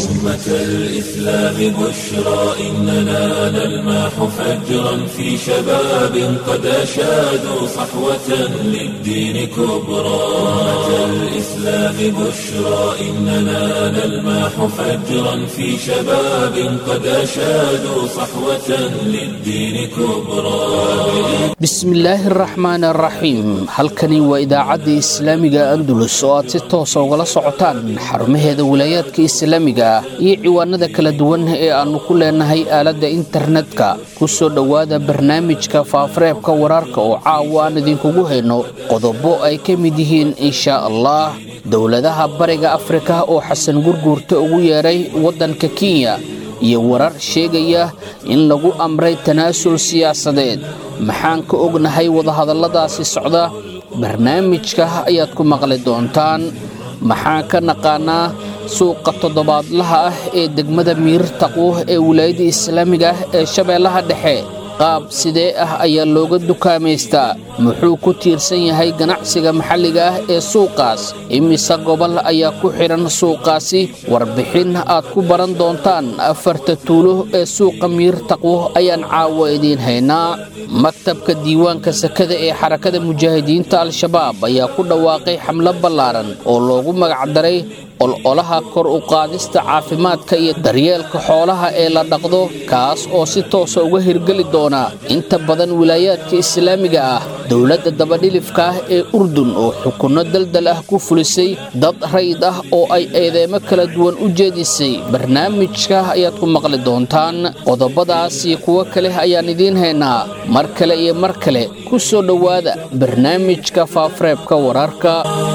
أمة الإسلام بشرى إننا نلمح فجرا في شباب قد أشادوا صحوة للدين كبرى أمة الإسلام بشرى إننا نلمح فجرا في شباب قد أشادوا صحوة للدين كبرى bismillaahi araxmaan araxiim halkani waa idaacadda islaamiga andulus oo aad si toosa ugala socotaan xarumaheeda wilaayaadka islaamiga ah iyo ciwaanada kala duwan ee aannu ku leenahay aaladda internetka ku soo dhowaada barnaamijka faafareebka wararka oo caawa aan idinkugu hayno qodobo ay ka mid yihiin inshaa allah dowladaha bariga afrika oo xasan gurguurta ugu yeedhay waddanka kenya iyo warar sheegaya in lagu amray tanaasul siyaasadeed maxaan ka ognahay wadahadalladaasi socda barnaamijka ayaad ku maqli doontaan maxaan ka naqaanaa suuqa toddobaadlaha ah ee degmada miir taqwo ee wilaayadda islaamiga ah ee shabeellaha dhexe qaab sidee ah ayaa looga dukaamaystaa muxuu ku tiirsan yahay ganacsiga maxalliga ah ee suuqaas imise gobol ayaa ku xidhan suuqaasi warbixin aad ku baran doontaan afarta tuulo ee suuqa miir taqwo ayaan caawo idiin haynaa maktabka diiwaanka sakada ee xarakada mujaahidiinta al-shabaab ayaa ku dhawaaqay xamlo ballaaran oo loogu magacdaray ololaha kor u qaadista caafimaadka iyo daryeelka xoolaha ee la dhaqdo kaas oo si toosa uga hirgeli doona inta badan wilaayaadka islaamiga ah dowladda dabadhilifka ah ee urdun oo xukunno daldal ah ku fulisay dad rayd ah oo ay eedeemo kala duwan u jeedisay barnaamijka ayaad ku maqli doontaan qodobadaas iyo kuwo kale ayaan idiin haynaa mar kale iyo mar kale ku soo dhowaada barnaamijka faafareebka wararka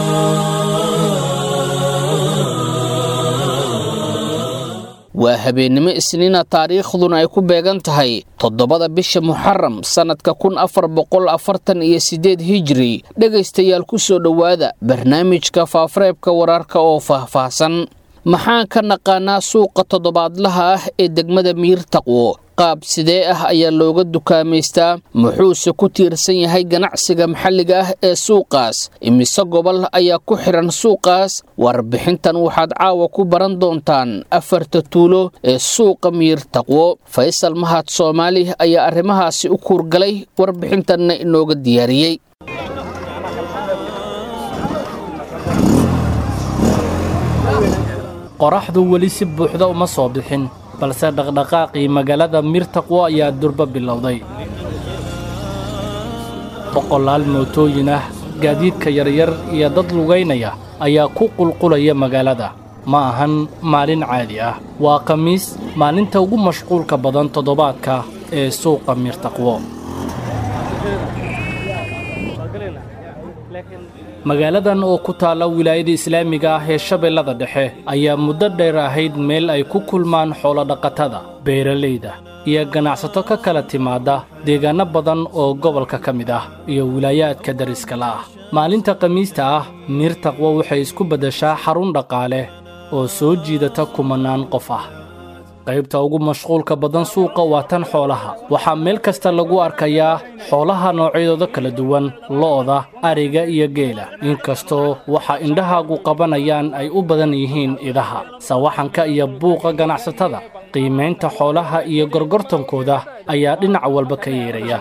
waa habeennimo isniina taariikhduna ay ku beegan tahay toddobada bisha muxaram sannadka kun afar boqol afartan iyo siddeed hijri dhegaystayaal ku soo dhowaada barnaamijka faafareebka wararka oo faahfaahsan maxaan ka naqaanaa suuqa toddobaadlaha ah ee degmada miir taqwo qaab sidee ah ayaa looga dukaamaystaa muxuuse ku tiirsan yahay ganacsiga maxalliga ah ee suuqaas imise gobol ayaa ku xidhan suuqaas warbixintan waxaad caawa ku baran doontaan afarta tuulo ee suuqa miir taqwo faysal mahad soomaali ayaa arrimahaasi u kuurgalay warbixintanna inooga diyaariyey qoraxdu weli si buuxda uma soo bixin balse dhaqdhaqaaqii magaalada mirtaqwo ayaa durba bilowday boqolaal mootooyin ah gaadiidka yaryar iyo dad lugaynaya ayaa ku qulqulaya magaalada ma ahan maalin caadi ah waa khamiis maalinta ugu mashquulka badan toddobaadka ee suuqa mirtaqwo magaaladan oo ku taalla wilaayada islaamiga ah ee shabeellada dhexe ayaa muddo dheer ahayd meel ay ku kulmaan xoolodhaqatada beeralayda iyo ganacsato ka kala timaadda deegaanno badan oo gobolka ka mid ah iyo wilaayaadka dariskala ah maalinta khamiista ah miir taqwo waxay isku beddeshaa xarun dhaqaale oo soo jiidata kumannaan qof ah qaybta ugu mashquulka badan suuqa waa tan xoolaha waxaa meel kasta lagu arkayaa xoolaha noocyadooda kala duwan lo'da ariga iyo geela inkastoo waxa indhahaagu qabanayaan ay u badan yihiin idaha sawaxanka iyo buuqa ganacsatada qiimaynta xoolaha iyo gorgortankooda ayaa dhinac walba ka yeeraya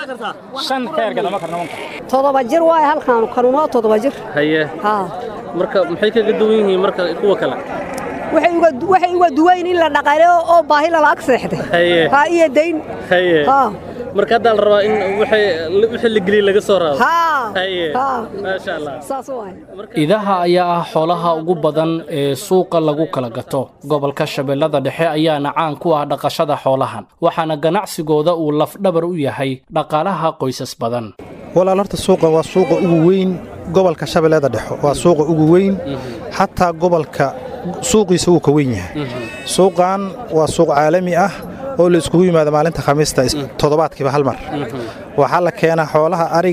todoba jir waay halkaanu kanunoo todoba jir haye marka maxay kaga duwan yihiin marka kuwa kale waxay uga duwayn in la dhaqaleyo oo baahi lala ag seexday ha iyo dayn marka haddaa la rabaa in wixii la geliya laga soo raado maasha allah saas waay idaha ayaa ah xoolaha ugu badan ee suuqa lagu kala gato gobolka shabeellada dhexe ayaana caan ku ah dhaqashada xoolahan waxaana ganacsigooda uu lafdhabar u yahay dhaqaalaha qoysas badan walaal horta suuqan waa suuqa ugu weyn gobolka shabeellada dhexe waa suuqa ugu weyn xataa gobolka suuqiisa wuu ka weyn yahay suuqan waa suuq caalami ah oo la iskugu yimaado maalinta khamiista toddobaadkiiba hal mar waxaa la keenaa xoolaha ariga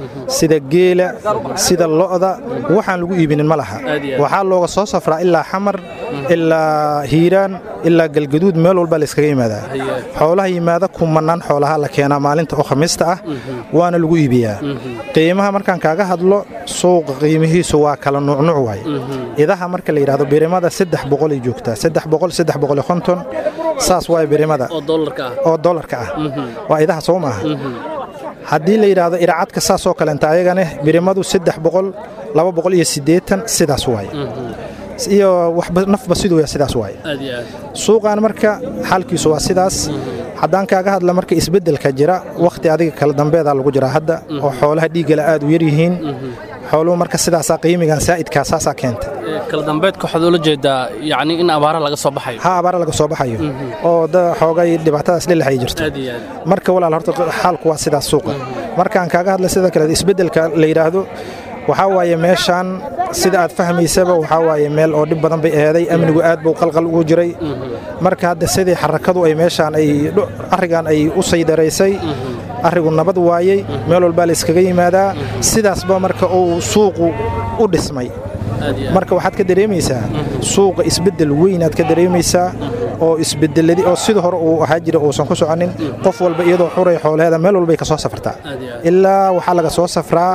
sida geela sida lo'da waxaan lagu iibinin ma laha waxaa looga soo safraa ilaa xamar ilaa hiiraan ilaa galgaduud meel walba layskaga yimaadaa xoolaha yimaada kumanaan xoolaha la keenaa maalinta oo khamiista ah waana lagu iibiyaa qiimaha markaan kaaga hadlo suuqa qiimihiisu waa kala nuucnuuc waay idaha marka la yidhahdo birimada saddex boqolay joogtaa saddex boqol saddex boqol iyo konton saas waay birimada oo dollarka ah waa idaha soo maaha haddii la yidhaahdo iracadka saasoo kaleenta ayagane birimadu saddex boqol laba boqol iyo siddeetan sidaas waaye iyo waxba nafba siduu ya sidaas waaye suuqan marka xaalkiisu waa sidaas haddaan kaaga hadla marka isbeddelka jira wakhti adiga kala dambeedaa lagu jiraa hadda oo xoolaha dhiiggala aad u yar yihiin xooluhu marka sidaasaa qiimigan saa'idkaa saasaa keenta kala dambeedka waxaad ula jeedaa yacni in abaara laga soo baxayo ha abaara laga soo baxayo oo da xoogay dhibaatadaas dhilix ay jirto marka walaal horta xaalku waa sidaas suuqa markaan kaaga hadla sida kale isbeddelka la yidhaahdo waxaa waaye meeshaan sida aad fahmaysaba waxaa waaye meel oo dhib badan bay eeday amnigu aad buu qalqal ugu jiray marka hadda sidii xarakadu ay meeshaan ay arrigan ay u saydaraysay arrigu nabad waayey meel walbaa la iskaga yimaadaa sidaasba marka uu suuqu u dhismay marka waxaad ka dareemaysaa suuqa isbeddel weynaad ka dareemaysaa oo isbedeladii oo sida hore uu ahaa jira uusan ku soconin qof walba iyadoo xuray xoolaheeda meel walbay ka soo safartaa ilaa waxaa laga soo safraa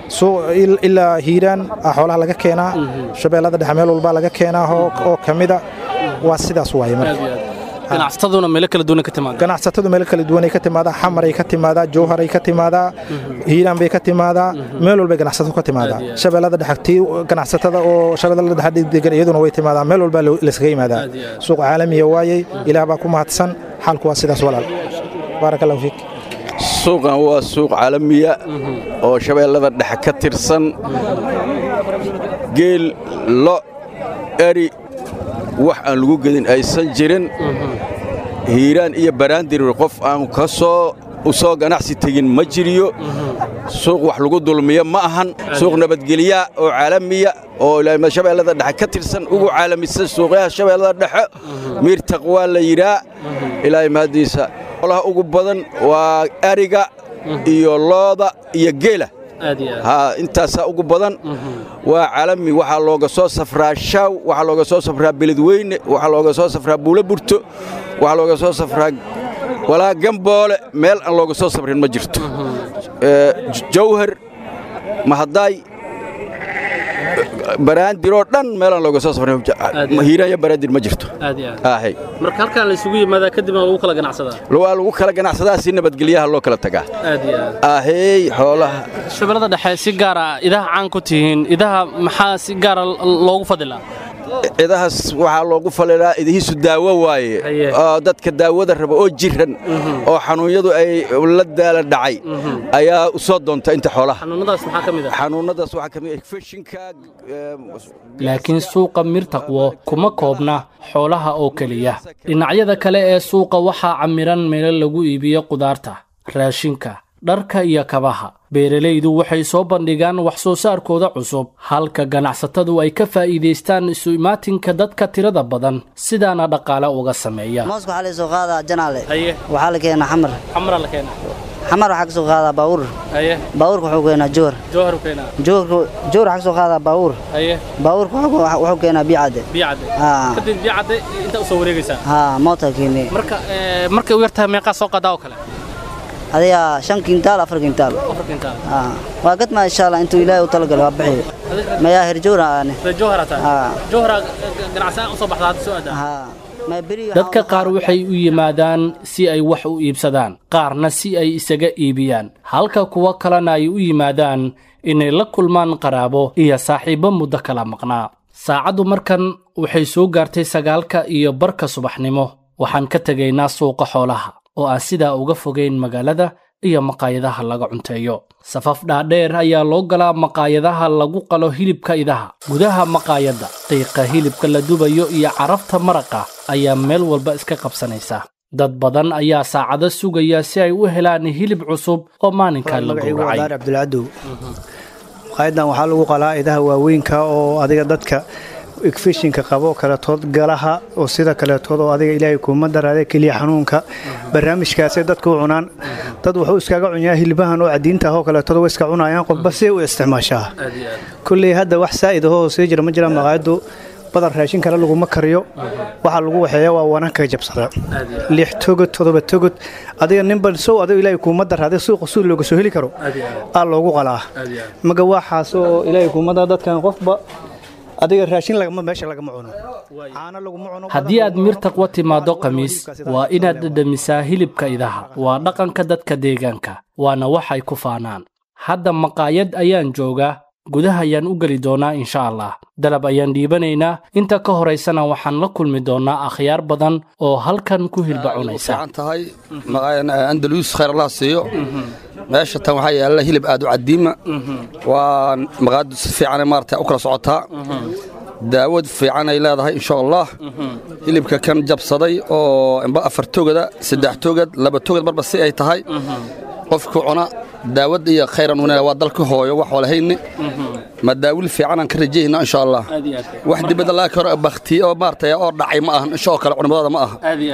ilaa hiiraan xoolaha laga keenaa shabeellada dhexe meel walbaa laga keenaa oo ka mida waa sidaas waaye marka ganacsataduna meelo kala duwan ka timaada ganacsatadu meelo kala duwanay ka timaadaa xamaray ka timaadaa jowharay ka timaadaa hiiraan bay ka timaadaa meel walbay ganacsatadu ka timaadaa shabeellada dhexe tii ganacsatada oo shabeellada dhexe degan iyaduna way timaadaa meel walbaa layskaga yimaadaa suuq caalamiya waayey ilaah baa ku mahadsan xaalku waa sidaas walaal baaraka allahu fiik suuqan waa suuq caalamiya oo shabeellada dhexe ka tirsan geel lo eri wax aan lagu gedin aysan jirin hiiraan iyo baraandir qof aan ka soo u soo ganacsi tegin ma jiriyo suuq wax lagu dulmiyo ma ahan suuq nabadgelya oo caalamiya oo shabeellada dhexe ka tirsan ugu caalamisan suuqyaha shabeellada dhexe miir taqwaa la yidhaa ilaahay mahaddiisa olaha ugu badan waa ariga iyo looda iyo geela ha intaasaa ugu badan waa caalami waxaa looga soo safraa shaaw waxaa looga soo safraa beledweyne waxaa looga soo safraa buulo burto waxaa looga soo safraa walaa gamboole meel aan looga soo safrin ma jirto jawhar mahadaay baraandiroo dhan meelaan looga soo safrin hiiraan iyo baraandir ma jirto marka halkaan la isugu yimaadaa kadibna lagu kala ganacsadaa waa lagu kala ganacsadaa si nabadgelyaha loo kala tagaa ahey xoolaha shabeellada dhexe si gaara idaha caan ku tihiin idaha maxaa si gaara loogu fadilaa idahaas waxaa loogu falilaa idihiisu daawo waaye oo dadka daawada raba oo jiran oo xanuunyadu ay la daala dhacay ayaa u soo doonta inta xoolaha xanuunnadaas waxaa ka mid ah feshinka laakiin suuqa mirtaqwo kuma koobna xoolaha oo keliya dhinacyada kale ee suuqa waxaa camiran meelo lagu iibiyo qudaarta raashinka dharka iyo kabaha beeralaydu waxay soo bandhigaan wax soo saarkooda cusub halka ganacsatadu ay ka faa'iidaystaan isu imaatinka dadka tirada badan sidaana dhaqaale uga sameeya mooska waxaa laysoo qaadaa janaale waxaa la keenaa xamar xamara la keenaa xamar waxaa ka soo qaadaa baawur baawurka wuxuu keenaa jowhar jowhar u keenaa jowhar jowhar waxaa ka soo qaadaa baawur baawurka wuxuu keenaa biyacadde biyacadde kadib biyacadde inta u soo wareegaysaa haa moota keenee marka markay u yartahay meeqaa soo qaadaa oo kale adiga shan kintaal afar kintaal waa gadmaa insha allah intuu ilaahay u talagalo waa bixiyo mayaa herjowra aane dadka qaar waxay u yimaadaan si ay wax u iibsadaan qaarna si ay isaga iibiyaan halka kuwo kalena ay u yimaadaan inay la kulmaan qaraabo iyo saaxiibbo muddo kala maqnaa saacaddu markan waxay soo gaartay sagaalka iyo barka subaxnimo waxaan ka tegaynaa suuqa xoolaha oo aan sidaa uga fogayn magaalada iyo maqaayadaha laga cunteeyo safaf dhaadheer ayaa loo galaa maqaayadaha lagu qalo hilibka idaha gudaha maqaayadda qiiqa hilibka la dubayo iyo carafta maraqa ayaa meel walba iska qabsanaysa dad badan ayaa saacado sugaya si ay u helaan hilib cusub oo maalinkaa la gowracay cabdulcadow maqaayadan waxaa lagu qalaa idaha waaweynka oo adiga dadka igfishinka qabo kaletood galaha oo sida kaletood oo adiga ilaahay kuuma daraade keliya xanuunka barnaamijkaasay dadka u cunaan dad wuxuu iskaga cunyaa hilbahan oo cadiinta ahoo kaletood way iska cunayaan qofba see u isticmaashaa kulley hadda wax saa'id ahoo sii jira ma jira maqaayaddu badan raashin kale laguma kariyo waxaa lagu waxeeya waa wananka jabsada lix togod todoba togod adiga ninba sow adiga ilaahay kuuma daraade suuqa suul looga soo heli karo aa loogu qalaa maga waxaas oo ilaahay kuuma dara dadkan qofba adiga raashin lagama meesha lagama cuno caano laguma cuno haddii aad mir taqwa timaaddo khamiis waa inaad dhadhamisaa hilibka idaha waa dhaqanka dadka deegaanka waana waxay ku faanaan hadda maqaayad ayaan joogaa gudaha ayaan u geli doonaa insha allah dalab ayaan dhiibanaynaa inta ka horaysana waxaan la kulmi doonaa akhyaar badan oo halkan ku hilba cunaysa tahay andalus khayr allah siiyo meesha tan waxaa yaalla hilib aad u cadiima waa maqaayaddu si fiicanay maarata u kala socotaa daawad fiican ay leedahay insha allah hilibka kan jabsaday oo imba afar togada saddex togad laba togad marba si ay tahay qofku cuna daawad iyo khayran wanaag waa dalka hooyo wax walahayni ma daawil fiican aan ka rajayna insha allah wax dibadda laga karo bakti oo maartay oo dhacay ma ahan insha kale culimadooda ma aha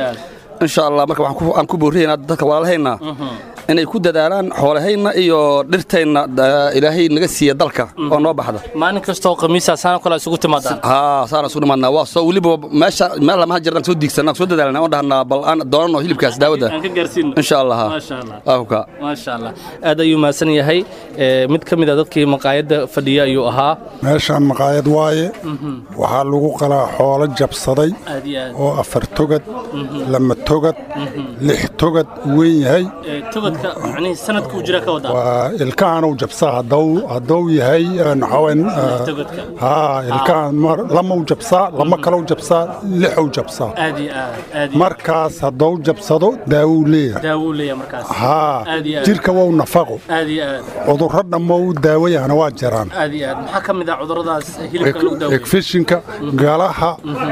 insha allah marka waxaan ku boorinaynaa dadka walaalahaynaa inay ku dadaalaan xoolahayna iyo dhirtayna ilaahay naga siiya dalka oo noo baxda maalin kastoo khamiisa saana kale isugu timaadaan haa saana isugu nimaadnaa waa soo weliba meesha meel lamaha jirnaan soo diigsanaa soo dadaalnaa oo dhahnaa bal aan doonano hilibkaas daawada aan ka gaarsiino insha allah maasha allah waahuka maasha allah aad ayuu mahadsan yahay mid ka mid a dadkii maqaayadda fadhiya ayuu ahaa meeshaan maqaayad waaye waxaa lagu qalaa xoolo jabsaday aad iyo aad oo afar togad lama togad lix togad weyn yahay tobadka macnihii sanadkuu jira ka wadaa waa ilkahanuu jabsaa hadduu hadduu yahay naxawen togadka haa ilkahan mar lamau jabsaa lama kalau jabsaa lixuu jabsaa aad iyo aad aad iyo markaas hadduu jabsado daawuu leeyahay daawuu leeyahay markaas haa aad iyo aad jirka wou nafaqo aad iyo aad cudurro dhammo u daawayahana waa jiraan aad iyo aad maxaa ka mid ah cudurradaas hilibka lagu daaweeyo egfishinka galaha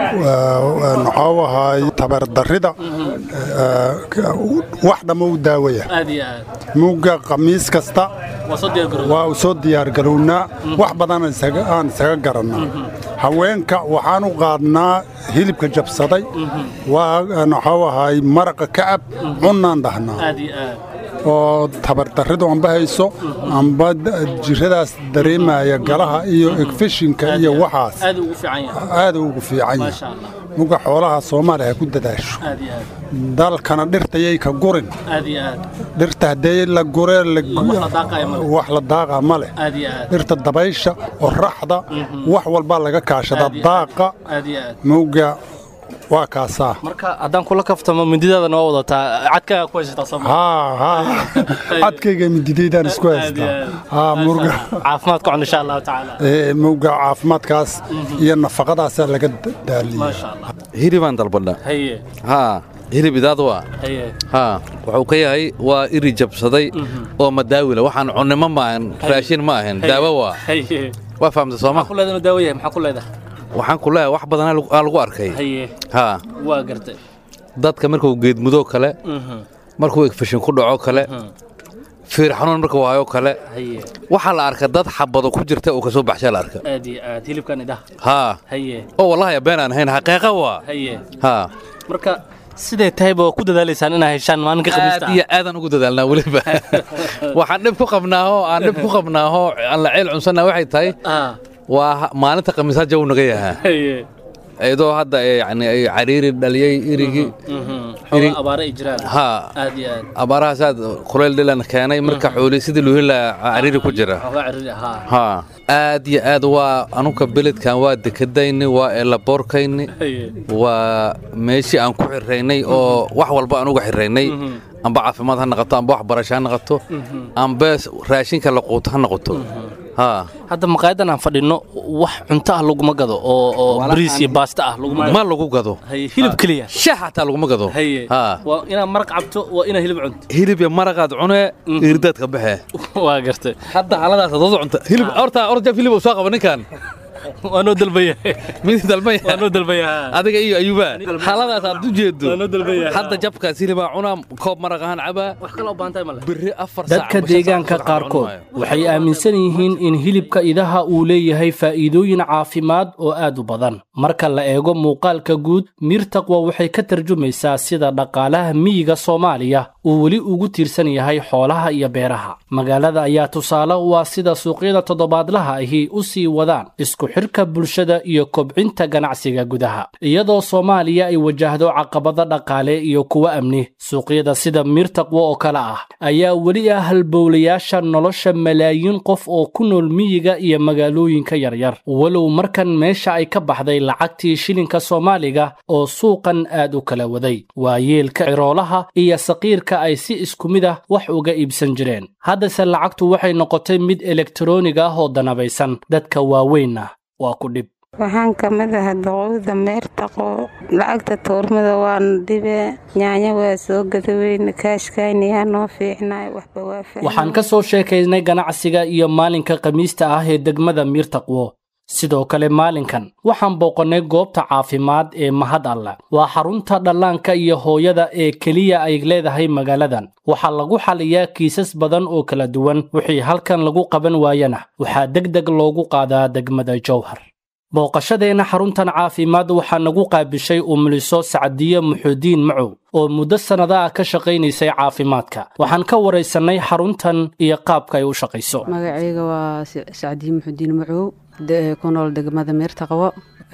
maxuu ahaay tabardarrida wax dhammo u daawaya aad iyo aad mugga khamiis kasta waa soo diyaar garowday waa u soo diyaargarownaa wax badan aan isaga garannaa haweenka waxaan u qaadnaa hilibka jabsaday waa maxuu ahaay maraqa kacab cunnaan dhahnaa aad iyo aad oo tabardarridu amba hayso amba jiradaas dareemaya galaha iyo egfishinka iyo waxaas aad ugu fiican yahay aad ugu fiican maasha yahay allah muga xoolaha soomaaliya ha ku dadaasho aad iyo aad dalkana dhirtayay ka gurin aad iyo aad dhirta haddee la guree wax la daaqaya ma leh. wax la daaqa ma leh aad iyo aad dhirta dabaysha oraxda wax walbaa laga kaashada Aad iyo aad. daaqa aad iyo aad muga waa kaasaa marka haddaan kula kaftamo mindidaadana waa wadataa cadkaaga ku haysataa soo haa haa cadkayga mididaydaan isku Aad iyo haystaa aad. haa muga caafimaad ku cun insha allahu tacaala ee, muga caafimaadkaas iyo nafaqadaasaa laga daaliya maasha allah hilibaan dalbadha haye haa hilib idaad waa haye haa wuxuu ka yahay waa iri jabsaday oo madaawila waxaan cunnimo ma ahan raashin ma ahan daawo waa haye waa fahamta sooma maxaa ku leedahay inuu daawo yahay maxaa ku leedahay waxaan ku leeyahay wax badan aa lagu arkay haye haa waa gartay dadka markuu geedmudoo kale Mhm. markuu egfashin ku dhaco kale fiir xanuun markuu waayo kale haye waxaa la arka dad xabado ku jirta oo kasoo baxshaa la arka aad iyo aad hilibkan idaha haa haye oo wallahi been aan ahayn xaqiiqa waa haye haa marka siday tahayba waa ku dadaalaysaan inaa heshaan maalinka khamiista aad iyo aadaan ugu dadaalnaa weliba waxaan dhib ku qabnaaho aan dhib ku qabnaaho aan la ceel cunsannaa waxay tahay ah waa maalinta khamiisaad jaw naga yahaa haye iyadoo hadda ay yani ay cariiri dhaliyey irigii xoogaa abaare ay jiraan haa aad iyo aad abaarahaas aad kuleyl dhilan keenay marka xooli sidii loo heli lahaa cariiri ku jira xoogaa ciriri ahaa haa aad iyo aad waa anuka beledkan waa dekadayni waa eelaboorkayni haye waa meeshii aan ku xiraynay oo wax walba aan uga xiraynay amba caafimaad ha noqoto amba waxbarasho ha noqoto amba raashinka la quuto ha noqoto haa hadda maqaayadan aan fadhino wax cunto ah laguma gado oo oo bariis iyo baasta ah laguma gado ma lagu gado haye hilib keliya shax xataa laguma gado haye haa waa inaad maraq cabto waa inaad hilib cunto hilib iyo maraqaad cunee irdaad ka baxee waa gartay hadda xaaladaas dad cunta hilib horta orja hilib uu soo qaba ninkan waanoo dalbaya mid dalbaya waanoo dalbaya adiga iyo ayuba xaaladaas aad u jeedo waanoo dalbaya hadda jabkaas hilibaa cunaa koob maraq ahaan cabaa wax kale u baantay male birri afar dadka deegaanka qaarkood waxay aaminsan yihiin in hilibka idaha uu leeyahay faa'iidooyin caafimaad oo aad u badan marka la eego muuqaalka guud miir taqwa waxay ka tarjumaysaa sida dhaqaalaha miyiga soomaaliya uu weli ugu tiirsan yahay xoolaha iyo beeraha magaalada ayaa tusaale u ah sida suuqyada toddobaadlaha ahi u sii wadaan isku xidhka bulshada iyo kobcinta ganacsiga gudaha iyadoo soomaaliya ay wajahdo caqabado dhaqaale iyo kuwo amni suuqyada sida miir taqwo oo kale ah ayaa weli ah halbowlayaasha nolosha malaayiin qof oo ku nool miyiga iyo magaalooyinka yaryar walow markan meesha ay ka baxday lacagtii shilinka soomaaliga oo suuqan aad u kala waday waa yeelka ciroolaha iyo saqiirka ay si isku mid ah wax uga iibsan jireen haddase lacagtu waxay noqotay mid elektaroonig ah oo danabaysan dadka waaweynna waa ku dhib waxaan ka mid ahaa doqowda meertaqo lacagta tuurmada waan dhibe nyaanya waa soo gadaweyne kaashkaynayaa noo fiicnay waxba waa waxaan ka soo sheekaynay ganacsiga iyo maalinka khamiista ah ee degmada miirtaqwo sidoo kale maalinkan waxaan booqannay goobta caafimaad ee mahad alla waa xarunta dhallaanka iyo hooyada ee keliya ay leedahay magaaladan waxaa lagu xaliyaa kiisas badan oo kala duwan wixii halkan lagu qaban waayana waxaa deg deg loogu qaadaa degmada jowhar booqashadeenna xaruntan caafimaad waxaa nagu qaabishay umuliso sacdiye muxuudiin macow oo muddo sannada ah ka shaqaynaysay caafimaadka waxaan ka waraysannay xaruntan iyo qaabka ay u shaqayso magacayga waa sacdiye muxuudiin macow ku nool degmada meertaqwo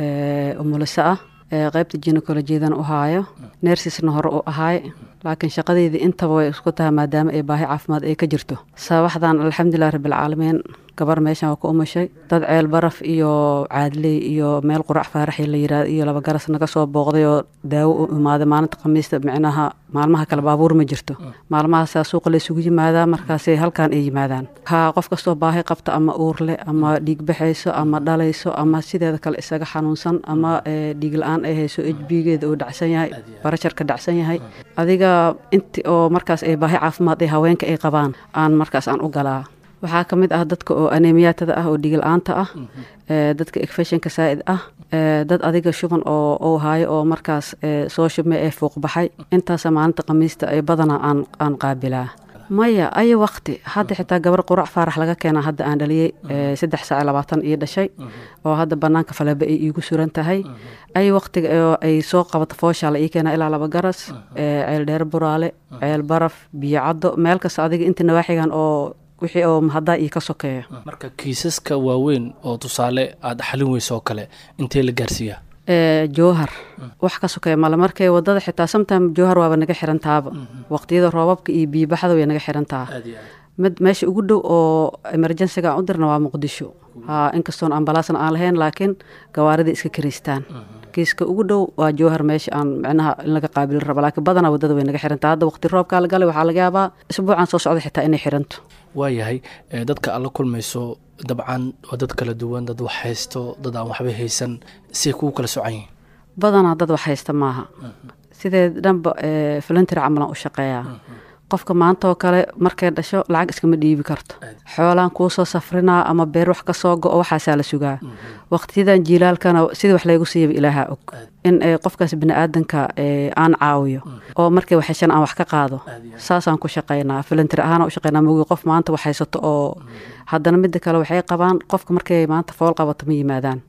umuliso ah qaybta jinekolojiyadan u haayo neersisna hore u ahaay laakiin shaqadeydii intaba way isku tahay maadaama ay baahi caafimaad ay ka jirto sabaxdan alxamdulilah rabbilcaalamiin gabar meeshan waa ku umushay dad ceel baraf iyo caadley iyo meel qurac faaraxi la yirahdo iyo laba garas naga soo booqday oo daawo u imaaday maalinta khamiista micnaha maalmaha kale baabuur ma jirto maalmahaasaa suuqa la isugu yimaadaa markaasay halkan ay yimaadaan ha qof kastoo baahi qabta ama uurle ama dhiig baxayso ama dhalayso ama sideeda kale isaga xanuunsan ama dhiig la-aan ay hayso ejbigeeda uu dhacsan yahay barasharka dhacsan yahay adiga inti oo markaas ay baahi caafimaad ee haweenka ay qabaan aan markaas aan u galaa waxaa ka mid ah dadka oo anemiyaatada ah oo dhigil-aanta ah dadka ekfeshinka saa'id ah dad adiga shuban oo uu haayo oo markaas soo shubmay ee fuuq baxay intaasa maalinta khamiista ay badanaa aan aan qaabilaa maya ayo waqti hadda xitaa gabar qurac faarax laga keenaa hadda aan dhaliyey saddex saac labaatan ii dhashay oo hadda banaanka faleba ay iigu suran tahay ayo waqtiga ay soo qabato fooshaa la ii keenaa ilaa laba garas ceel dheer buraale ceel baraf biyo caddo meel kasta adiga inta nawaaxigan oo wixii oo mahaddaa iyo ka sokeeya marka kiisaska waaweyn oo tusaale aad xalin weyso oo kale intee la gaarsiiyaa jowhar wax ka sokeeya male markay wadada xitaa sometime jowhar waaba naga xirantaaba waqtiyada roobabka iyo biibaxda way naga xirantaa mid meesha ugu dhow oo emerjensiga aan u dirna waa muqdisho ha inkastoon ambalaasna aan lahayn laakiin gawaaridai iska karaystaan kiiska ugu dhow waa jowhar meesha aan micnaha in laga qaabili rabo laakiin badanaa wadada way naga xirantaa hadda waqti roobkaa la galay waxaa laga yaabaa isbuucan soo socda xitaa inay xiranto waayahay dadka aad la kulmayso dabcan waa dad kala duwan dad wax haysto dad aan waxba haysan siay kugu kala socan yihiin badanaa dad wax haysta maaha sidee dhanba volunteer camalan u shaqeeyaa qofka maanta oo kale markay dhasho lacag iskama dhiibi karto xoolaan kuu soo safrinaa ama beer wax ka soo go-o waxaasaa la sugaa waqtiyadan jiilaalkana sidii wax laygu siiyaba ilaaha og in qofkaas biniaadanka aan caawiyo oo markay waxheshan aan wax ka qaado saasaan ku shaqaynaa volunteer ahaan u shaqaynaa mogi qof maanta wax haysato oo haddana midda kale waxay qabaan qofka markay maanta fool qabato ma yimaadaan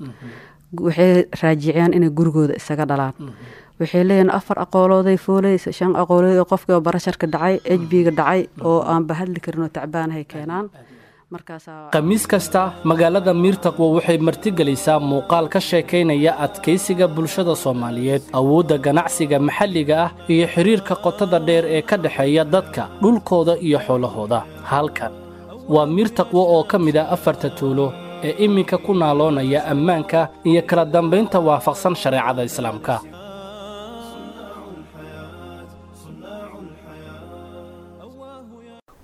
waxay raajiciyaan inay gurigooda isaga dhalaan waxay leeyihin afar aqoolooday foolaysa shan aqoolood oo qofkii oo barasharka dhacay ejbiga dhacay oo aan bahadli karin oo tacbaanahay keenaan khamiis kasta magaalada miirtaqwo waxay martigelaysaa muuqaal ka sheekaynaya adkaysiga bulshada soomaaliyeed awoodda ganacsiga maxalliga ah iyo xidhiirka qotada dheer ee ka dhexeeya dadka dhulkooda iyo xoolahooda halkan waa miirtaqwo oo ka mid ah afarta tuulo ee iminka ku naaloonaya ammaanka iyo kala dambaynta waafaqsan shareecada islaamka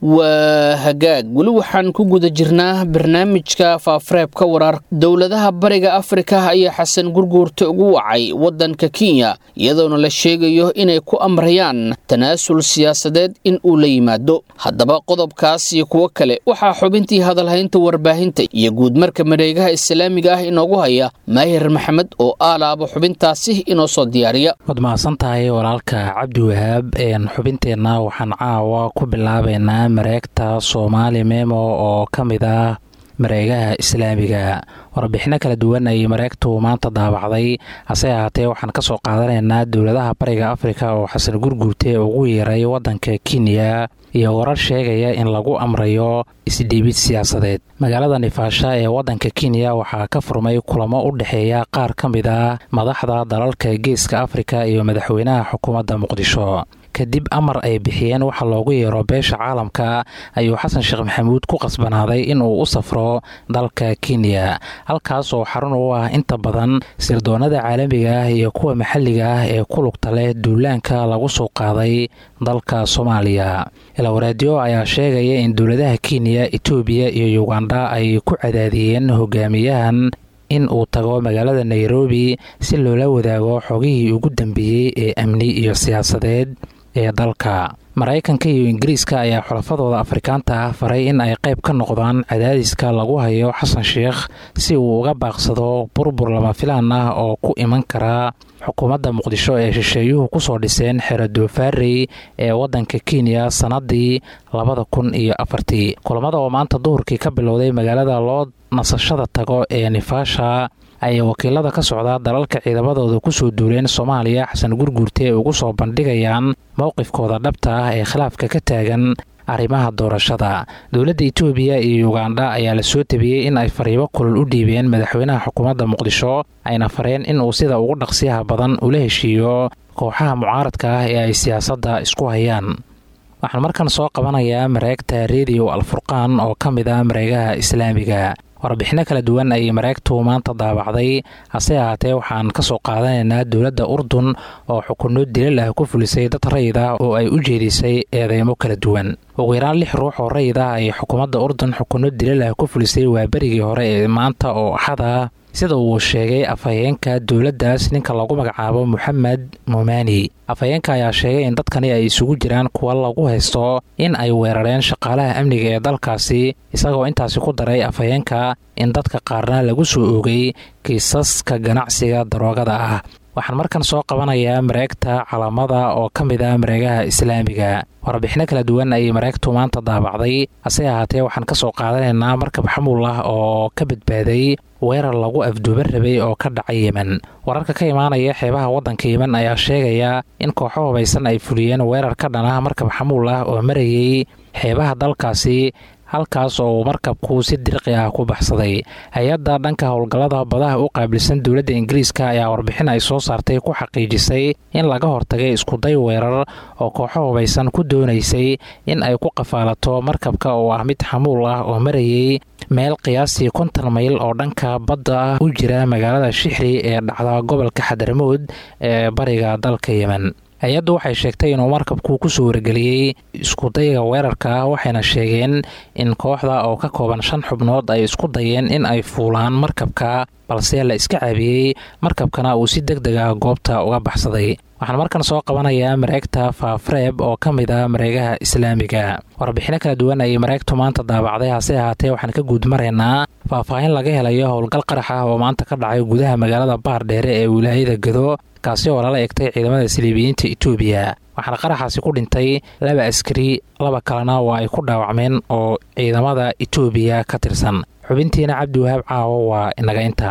waa hagaag weli waxaan ku guda jirnaa barnaamijka faafareebka warar dowladaha bariga afrika ayaa xasan gurguurta ugu wacay waddanka kenya iyadoona la sheegayo inay ku amrayaan tanaasul siyaasadeed in uu la yimaado haddaba qodobkaas iyo kuwo kale waxaa xubintii hadalhaynta warbaahinta iyo guudmarka mareegaha islaamiga ah inoogu haya maahir maxamed oo aalaaba xubintaasi inoo soo diyaariya waad mahadsan tahay walaalka cabdi wahaab xubinteenna waxaan caawa ku bilaabaynaa mareegta soomaali memo oo ka mid ah mareegaha islaamiga warbixino kala duwan ayay mareegtu maanta daabacday hase ahaatee waxaan ka soo qaadanaynaa dowladaha bariga afrika oo xasan gurguurte ugu yeeray waddanka kenya iyo warar sheegaya in lagu amrayo isdhiibid siyaasadeed magaalada nifaasha ee waddanka kenya waxaa ka furmay kulamo u dhexeeya qaar ka mid ah madaxda dalalka geeska afrika iyo madaxweynaha xukuumadda muqdisho kadib amar ay bixiyeen waxa loogu yeero beesha caalamka ayuu xasan sheekh maxamuud ku qasbanaaday inuu u safro dalka kenya halkaas oo xarun u ah inta badan sirdoonada caalamiga ah iyo kuwa maxalliga ah ee ku lugta leh duulaanka lagu soo qaaday dalka soomaaliya ilawaraadyo ayaa sheegaya in dowladaha kenya etoobiya iyo yuganda ay ku cadaadiyeen hogaamiyahan in uu tago magaalada nairobi si loola wadaago xogihii ugu dambeeyey ee amni iyo siyaasadeed ee dalka maraykanka iyo ingiriiska ayaa xulafadooda afrikaanta ah faray in ay qayb ka noqdaan cadaadiska lagu hayo xasan sheekh si uu uga baaqsado burbur lama filaan ah oo ku iman kara xukuumadda muqdisho ee shisheeyuhu kusoo dhiseen xero doofaarey ee waddanka kenya sannadii labada kun iyo afartii kulamada oo maanta duhurkii ka bilowday magaalada loo nasashada tago ee nifaasha ayay wakiilada ka socdaa dalalka ciidamadooda kusoo duuleen soomaaliya xasan gurguurte ugu soo bandhigayaan mowqifkooda dhabta ah ee khilaafka ka taagan arrimaha doorashada dowladda etoobiya iyo yuganda ayaa la soo tabiyey in ay fariibo kulul u dhiibeen madaxweynaha xukuumadda muqdisho ayna fareen inuu sida ugu dhaqsiyaha badan ula heshiiyo kooxaha mucaaradka ah ee ay siyaasadda isku hayaan waxaan markan soo qabanayaa mareegta rediyo alfurqaan oo ka mid ah mareegaha islaamiga warbixino kala duwan ayay mareegtu maanta daabacday hase ahaatee waxaan ka soo qaadanaynaa dowladda urdun oo xukunno dilal ah ku fulisay dad rayid ah oo ay u jeedisay eedeymo kala duwan ugu yaraan lix ruux oo rayid ah ayay xukuumadda urdun xukunno dilal ah ku fulisay waa berigii hore ee maanta oo axada sida uu sheegay afhayeenka dowladdaas ninka lagu magacaabo moxamed mumani afhayeenka ayaa sheegay in dadkani ay isugu jiraan kuwa lagu haysto in ay weerareen shaqaalaha amniga ee dalkaasi isagoo intaasi ku daray afhayeenka in dadka qaarna lagu soo oogay kiisaska ganacsiga daroogada ah waxaan markan soo qabanayaa mareegta calamada oo ka mid ah mareegaha islaamiga warbixino kala duwan ayay mareegtu maanta daabacday hase ahaatee waxaan ka soo qaadanaynaa markab xamuul ah oo ka badbaaday weerar lagu afduuban rabay oo ka dhacay yemen wararka ka imaanaya xeebaha waddanka yemen ayaa sheegaya in kooxo hubaysan ay fuliyeen weerar ka dhan ah markab xamuul ah oo marayay xeebaha dalkaasi halkaas oo uu markabku si dirqi ah ku baxsaday hay-adda dhanka howlgallada badaha u qaabilsan dowladda ingiriiska ayaa warbixin ay soo saartay ku xaqiijisay in laga hortagay iskuday weerar oo kooxo hubaysan ku doonaysay in ay ku qafaalato markabka oo ah mid xamuul ah oo marayay meel qiyaastii konton mayl oo dhanka badda ah u jira magaalada shixri ee dhacda gobolka xadaramood ee bariga dalka yemen hay-addu waxay sheegtay inuu markabku kusoo wargeliyey iskudayga weerarka waxayna sheegeen in kooxda oo ka kooban shan xubnood ay isku dayeen in ay fuulaan markabka balse la iska caabiyey markabkana uu si deg deg ah goobta uga baxsaday waxaan markan soo qabanayaa mareegta faafreeb oo ka mid ah mareegaha islaamiga warbixino kala duwan ayay mareegtu maanta daabacday hase ahaatee waxaan ka guud maraynaa faahfaahin laga helayo howlgal qarax ah oo maanta ka dhacay gudaha magaalada baardheere ee wilaayada gado kaasi oo lala egtay ciidamada siliibiyiinta etoobiya waxaana qaraxaasi ku dhintay laba askari laba kalena waa ay ku dhaawacmeen oo ciidamada etoobiya ka tirsan xubintiina cabdiwahaab caawo waa inaga inta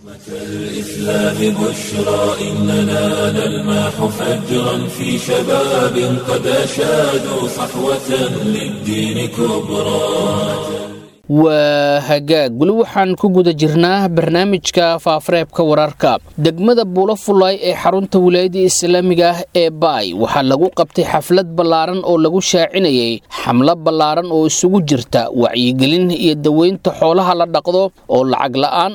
الإسلام بشرى إننا نلمح فجرا في شباب قد أشادوا صحوة للدين كبرى waa hagaag weli waxaan ku guda jirnaa barnaamijka faafareebka wararka degmada buulo fullaay ee xarunta wilaayadda islaamiga ah ee baay waxaa lagu qabtay xaflad ballaaran oo lagu shaacinayay xamlo ballaaran oo isugu jirta wacyigelin iyo daweynta xoolaha la dhaqdo oo lacag la'aan ah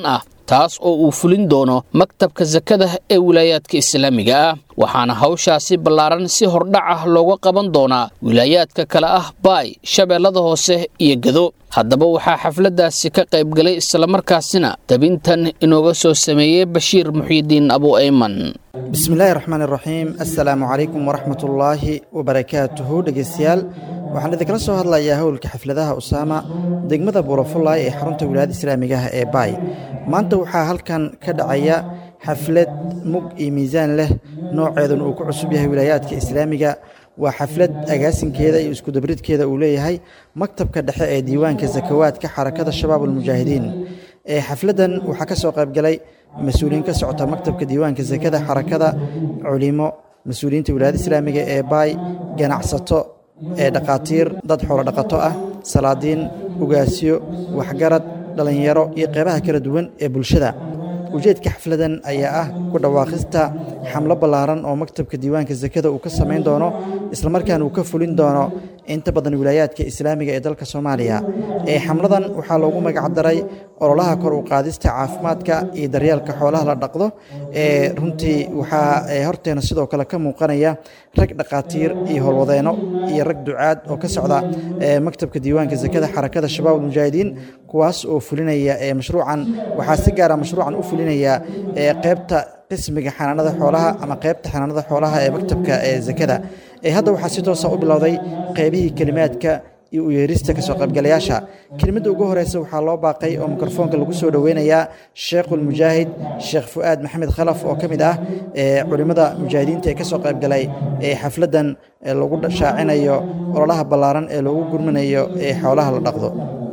taas oo uu fulin doono maktabka sakada ee wilaayaadka islaamiga ah waxaana hawshaasi ballaaran si hordhac ah looga qaban doonaa wilaayaadka kale ah baay shabeellada hoose iyo gado haddaba waxaa xafladdaasi ka qaybgalay islamarkaasina dabintan inooga soo sameeyey bashiir muxyidiin abu ayman bismillaahi raxmaan iraxiim assalaamu calaykum waraxmatullaahi wabarakaatuhu dhegeystayaal waxaan idinkala soo hadlayaa howlka xafladaha usaama degmada buulafullaay ee xarunta wilaayada islaamiga ah ee baay maanta waxaa halkan ka dhacaya xaflad mug iyo miisaan leh nooceeduna uu ku cusub yahay wilaayaadka islaamiga waa xaflad agaasinkeeda iyo iskudabridkeeda uu leeyahay maktabka dhexe ee diiwaanka sakawaadka xarakada shabaab almujaahidiin ee xafladdan waxaa ka soo qaybgalay mas-uuliyiin ka socota maktabka diiwaanka sakada xarakada culimo mas-uuliyiinta wilaayada islaamiga ee baay ganacsato ee dhaqaatiir dad xoolo dhaqato ah salaadiin ugaasyo waxgarad dhallinyaro iyo qeybaha kala duwan ee bulshada ujeedka xafladan ayaa ah ku dhawaaqista xamlo ballaaran oo maktabka diiwaanka sakada uu ka samayn doono islamarkaana uu ka fulin doono inta badan wilaayaadka islaamiga ee dalka soomaaliya ee xamladan waxaa loogu magacdaray ololaha kor u qaadista caafimaadka iyo daryeelka xoolaha la dhaqdo ee runtii waxaa horteena sidoo kale ka muuqanaya rag dhaqaatiir iyo howlwadeenno iyo rag ducaad oo ka socda maktabka diiwaanka sakada xarakada shabaab almujaahidiin kuwaas oo fulinaya mashruucan waxaa si gaara mashruucan u fulinaya qeybta qismiga xanaanada xoolaha ama qeybta xanaanada xoolaha ee maktabka ee sakada hadda waxaa si toosa u bilowday qeybihii kelimaadka iyo u yeerista kasoo qaybgalayaasha kelimadda ugu horeysa waxaa loo baaqay oo mikrofoonka lagu soo dhoweynayaa sheekhulmujaahid sheekh fu'aad maxamed khalaf oo ka mid ah culimmada mujaahidiinta ee kasoo qaybgalay ee xafladdan lagu shaacinayo ololaha ballaaran ee loogu gurminayo ee xoolaha la dhaqdo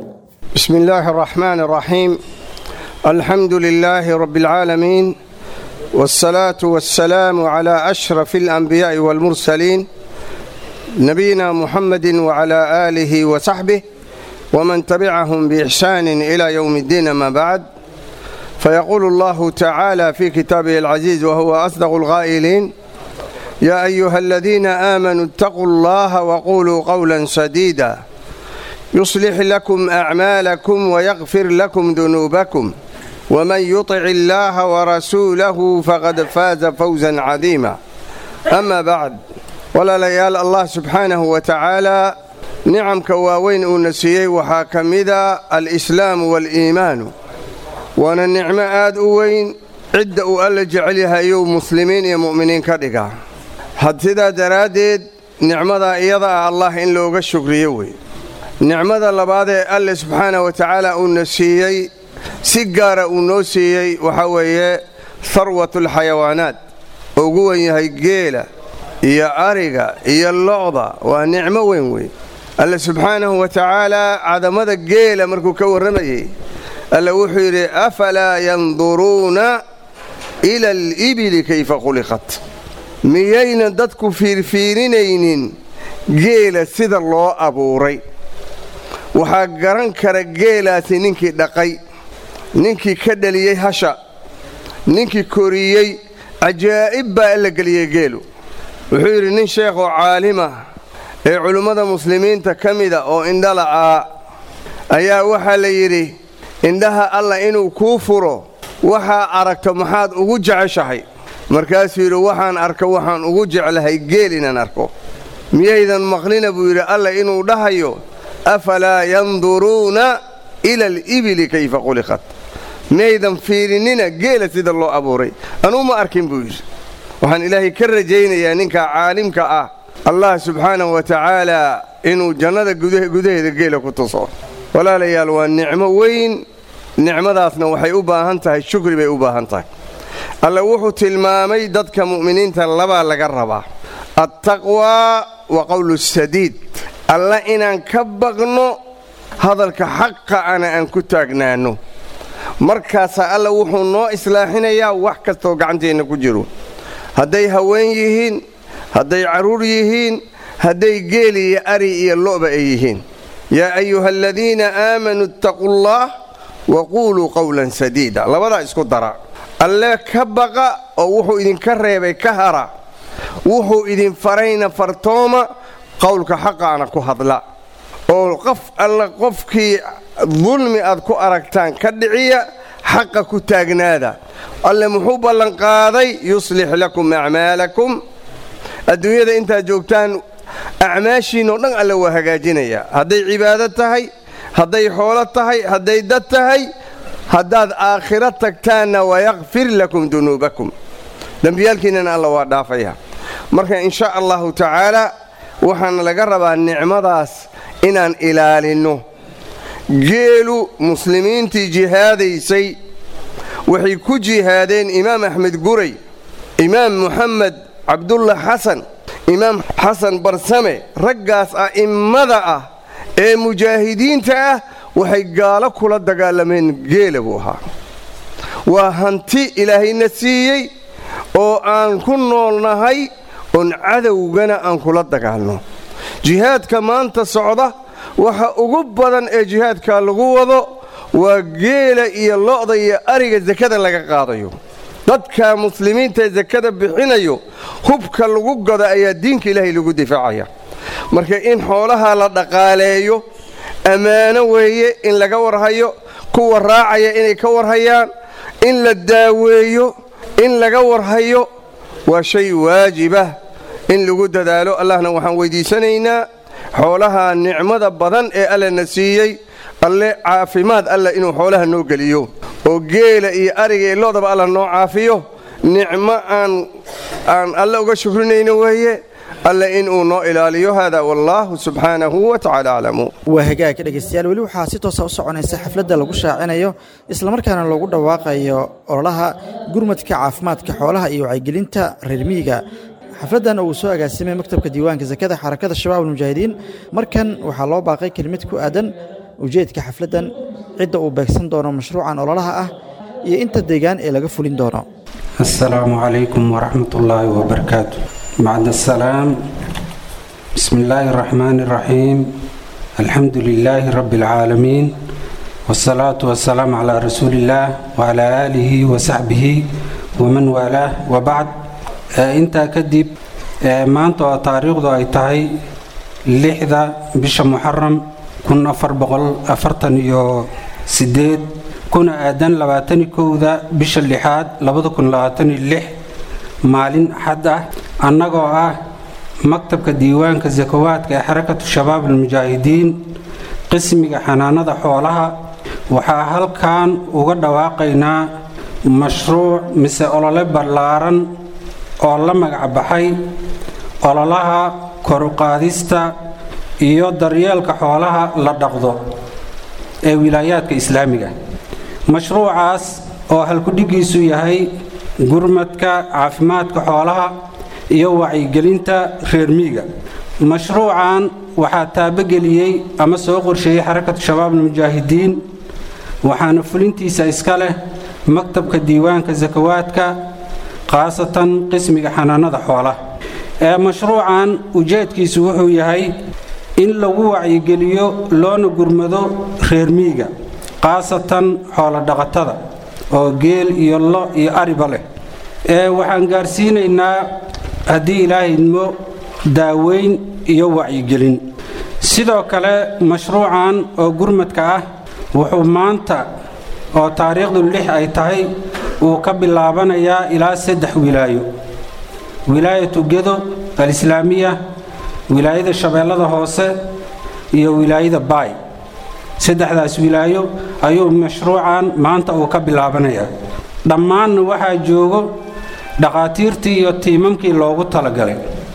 بسم الله الرحمن الرحيم الحمد لله رب العالمين والصلاة والسلام على أشرف الأنبياء والمرسلين نبينا محمد وعلى آله وصحبه ومن تبعهم بإحسان إلى يوم الدين ما بعد فيقول الله تعالى في كتابه العزيز وهو أصدق الغائلين يا أيها الذين آمنوا اتقوا الله وقولوا قولا سديدا يصلح لكم أعمالكم ويغفر لكم ذنوبكم ومن يطع الله ورسوله فقد فاز فوزا عظيما أما بعد walaalayaal allah subxaanahu wa tacaalaa nicamka waaweyn uuna siiyey waxaa ka mida alislaamu waaliimaanu waana nicmo aad u weyn cidda uu alla jecel yahayou muslimiin iyo mu'miniin ka dhigaa had sidaa daraaddeed nicmadaa iyada ah allah in looga shukriyo wey nicmada labaadee alle subxaanah wa tacaala uuna siiyey si gaara uu noo siiyey waxaa weeye harwatulxayawaanaat oo ugu wen yahay geela iyo ariga iyo locda waa nicmo weyn wey alle subxaanahu wa tacaalaa cadamada geela markuu ka warramayey alle wuxuu yidhi afalaa yanduruuna ila alibili kayfa khuliqat miyaynan dadku fiirfiirinaynin geela sida loo abuuray waxaa garan kara geelaasi ninkii dhaqay ninkii ka dhaliyey hasha ninkii koriyey cajaa'ib baa alla geliyey geelu wuxuu yidhi nin sheekhoo caalimah ee culimmada muslimiinta ka mida oo indhala'aa ayaa waxaa la yidhi indhaha alla inuu kuu furo waxaa aragto maxaad ugu jeceshahay markaasuu yidhi waxaan arko waxaan ugu jeclahay geel inaan arko miyaydan maqlina buu yidhi alla inuu dhahayo afalaa yanduruuna ila alibili kayfa khuliqat miyaydan fiirinina geela sida loo abuuray anuu ma arkin buu yidhi waxaan ilaahay ka rajaynayaa ninka caalimka ah allah subxaanahu wa tacaalaa inuu jannada gudaheeda geela ku tuso walaalayaal waa nicmo weyn nicmadaasna waxay u baahan tahay shukri bay u baahan tahay alle wuxuu tilmaamay dadka mu'miniinta labaa laga rabaa attaqwaa wa qowlu sadiid alla inaan ka baqno hadalka xaqa ana aan ku taagnaanno markaasaa alla wuxuu noo islaaxinayaa wax kastoo gacanteenna ku jiro hadday haween yihiin hadday carruur yihiin hadday geeli iyo ari iyo lo'ba ay yihiin yaa ayuha aladiina aamanuu ittaquu allaah wa quuluu qowlan sadiida labadaa isku dara alle ka baqa oo wuxuu idinka reebay ka hara wuxuu idin farayna fartooma qowlka xaqaana ku hadla oo qof alla qofkii dulmi aad ku aragtaan ka dhiciya xaqa ku taagnaada alle muxuu ballanqaaday yuslix lakum acmaalakum adduunyada intaad joogtaan acmaashiinoo dhan alle waa hagaajinayaa hadday cibaado tahay hadday xoolo tahay hadday dad tahay haddaad aakhiro tagtaanna wayakfir lakum dunuubakum dembiyaalkiinnana alla waa dhaafaya marka in sha allahu tacaala waxaana laga rabaa nicmadaas inaan ilaalinno geelu muslimiintii jihaadaysay waxay ku jihaadeen imaam axmed guray imaam muxamed cabdulla xasan imaam xasan barsame raggaas a'immada ah ee mujaahidiinta ah waxay gaalo kula dagaalameen geela buu ahaa waa hanti ilaahayna siiyey oo aan ku noolnahay oon cadowgana aan kula dagaalno jihaadka maanta socda waxa ugu badan ee jihaadka lagu wado waa geela iyo lo'da iyo ariga sakada laga qaadayo dadka muslimiinta ee sakada bixinayo hubka lagu gado ayaa diinka ilaahay lagu difaacaya marka in xoolaha la dhaqaaleeyo ammaano weeye in laga warhayo kuwa raacaya inay ka warhayaan in la daaweeyo in laga warhayo waa shay waajibah in lagu dadaalo allahna waxaan weydiisanaynaa xoolaha nicmada badan ee allena siiyey alle caafimaad alle inuu xoolaha noo geliyo oo geela iyo ariga iyo lo'daba alla noo caafiyo nicmo aan aan alle uga shukrinayno weeye alle inuu noo ilaaliyo hada wallaahu subxaanahu wa tacala aclamu waa hagaagka dhegaystayaal weli waxaa si toosa u soconaysa xafladda lagu shaacinayo islamarkaana loogu dhawaaqayo ololaha gurmadka caafimaadka xoolaha iyo wacyigelinta reer miyiga xafladdan uu soo agaasimay maktabka diiwaanka sakada xarakada shabaab almujaahidiin markan waxaa loo baaqay kelimad ku aadan ujeedka xafladdan cidda uu beegsan doono mashruucan ololaha ah iyo inta deegaan ee laga fulin doono السلام عليكم ورحمة الله وبركاته بعد السلام بسم الله الرحمن الرحيم الحمد لله رب العالمين والصلاة والسلام على رسول الله وعلى آله وصحبه ومن والاه وبعد آه انت كدب آه ما انت تاريخ اي تهي لحظة بش محرم كن أفر بغل أفرتن يو سديد kuna aadan labaatani kowda bisha lixaad labada kun labaatani lix maalin xad ah annagoo ah maktabka diiwaanka sakawaadka ee xarakatu shabaab almujaahidiin qismiga xanaanada xoolaha waxaa halkan uga dhawaaqaynaa mashruuc mise olole ballaaran oo la magac baxay ololaha koruqaadista iyo daryeelka xoolaha la dhaqdo ee wilaayaadka islaamiga mashruucaas oo halkudhigiisu yahay gurmadka caafimaadka xoolaha iyo wacyigelinta reer miiga mashruucan waxaa taabogeliyey ama soo qorsheeyey xarakatu shabaab almujaahidiin waxaana fulintiisa iska leh maktabka diiwaanka sakawaadka khaasatan qismiga xanaanada xoolaha ee mashruucan ujeedkiisu wuxuu yahay in lagu wacyigeliyo loona gurmado reer miiga khaasatan xoolodhaqatada oo geel iyo lo iyo ariba leh ee waxaan gaarsiinaynaa haddii ilaahay idmo daaweyn iyo wacyigelin sidoo kale mashruucan oo gurmadka ah wuxuu maanta oo taariikhdu lix ay tahay uu ka bilaabanayaa ilaa saddex wilaayo wilaayatu gedo alislaamiya wilaayada shabeellada hoose iyo wilaayada baay saddexdaas wilaayo ayuu mashruucan maanta uu ka bilaabanayaa dhammaanna waxaa joogo dhakhaatiirtii iyo tiimamkii loogu talagalay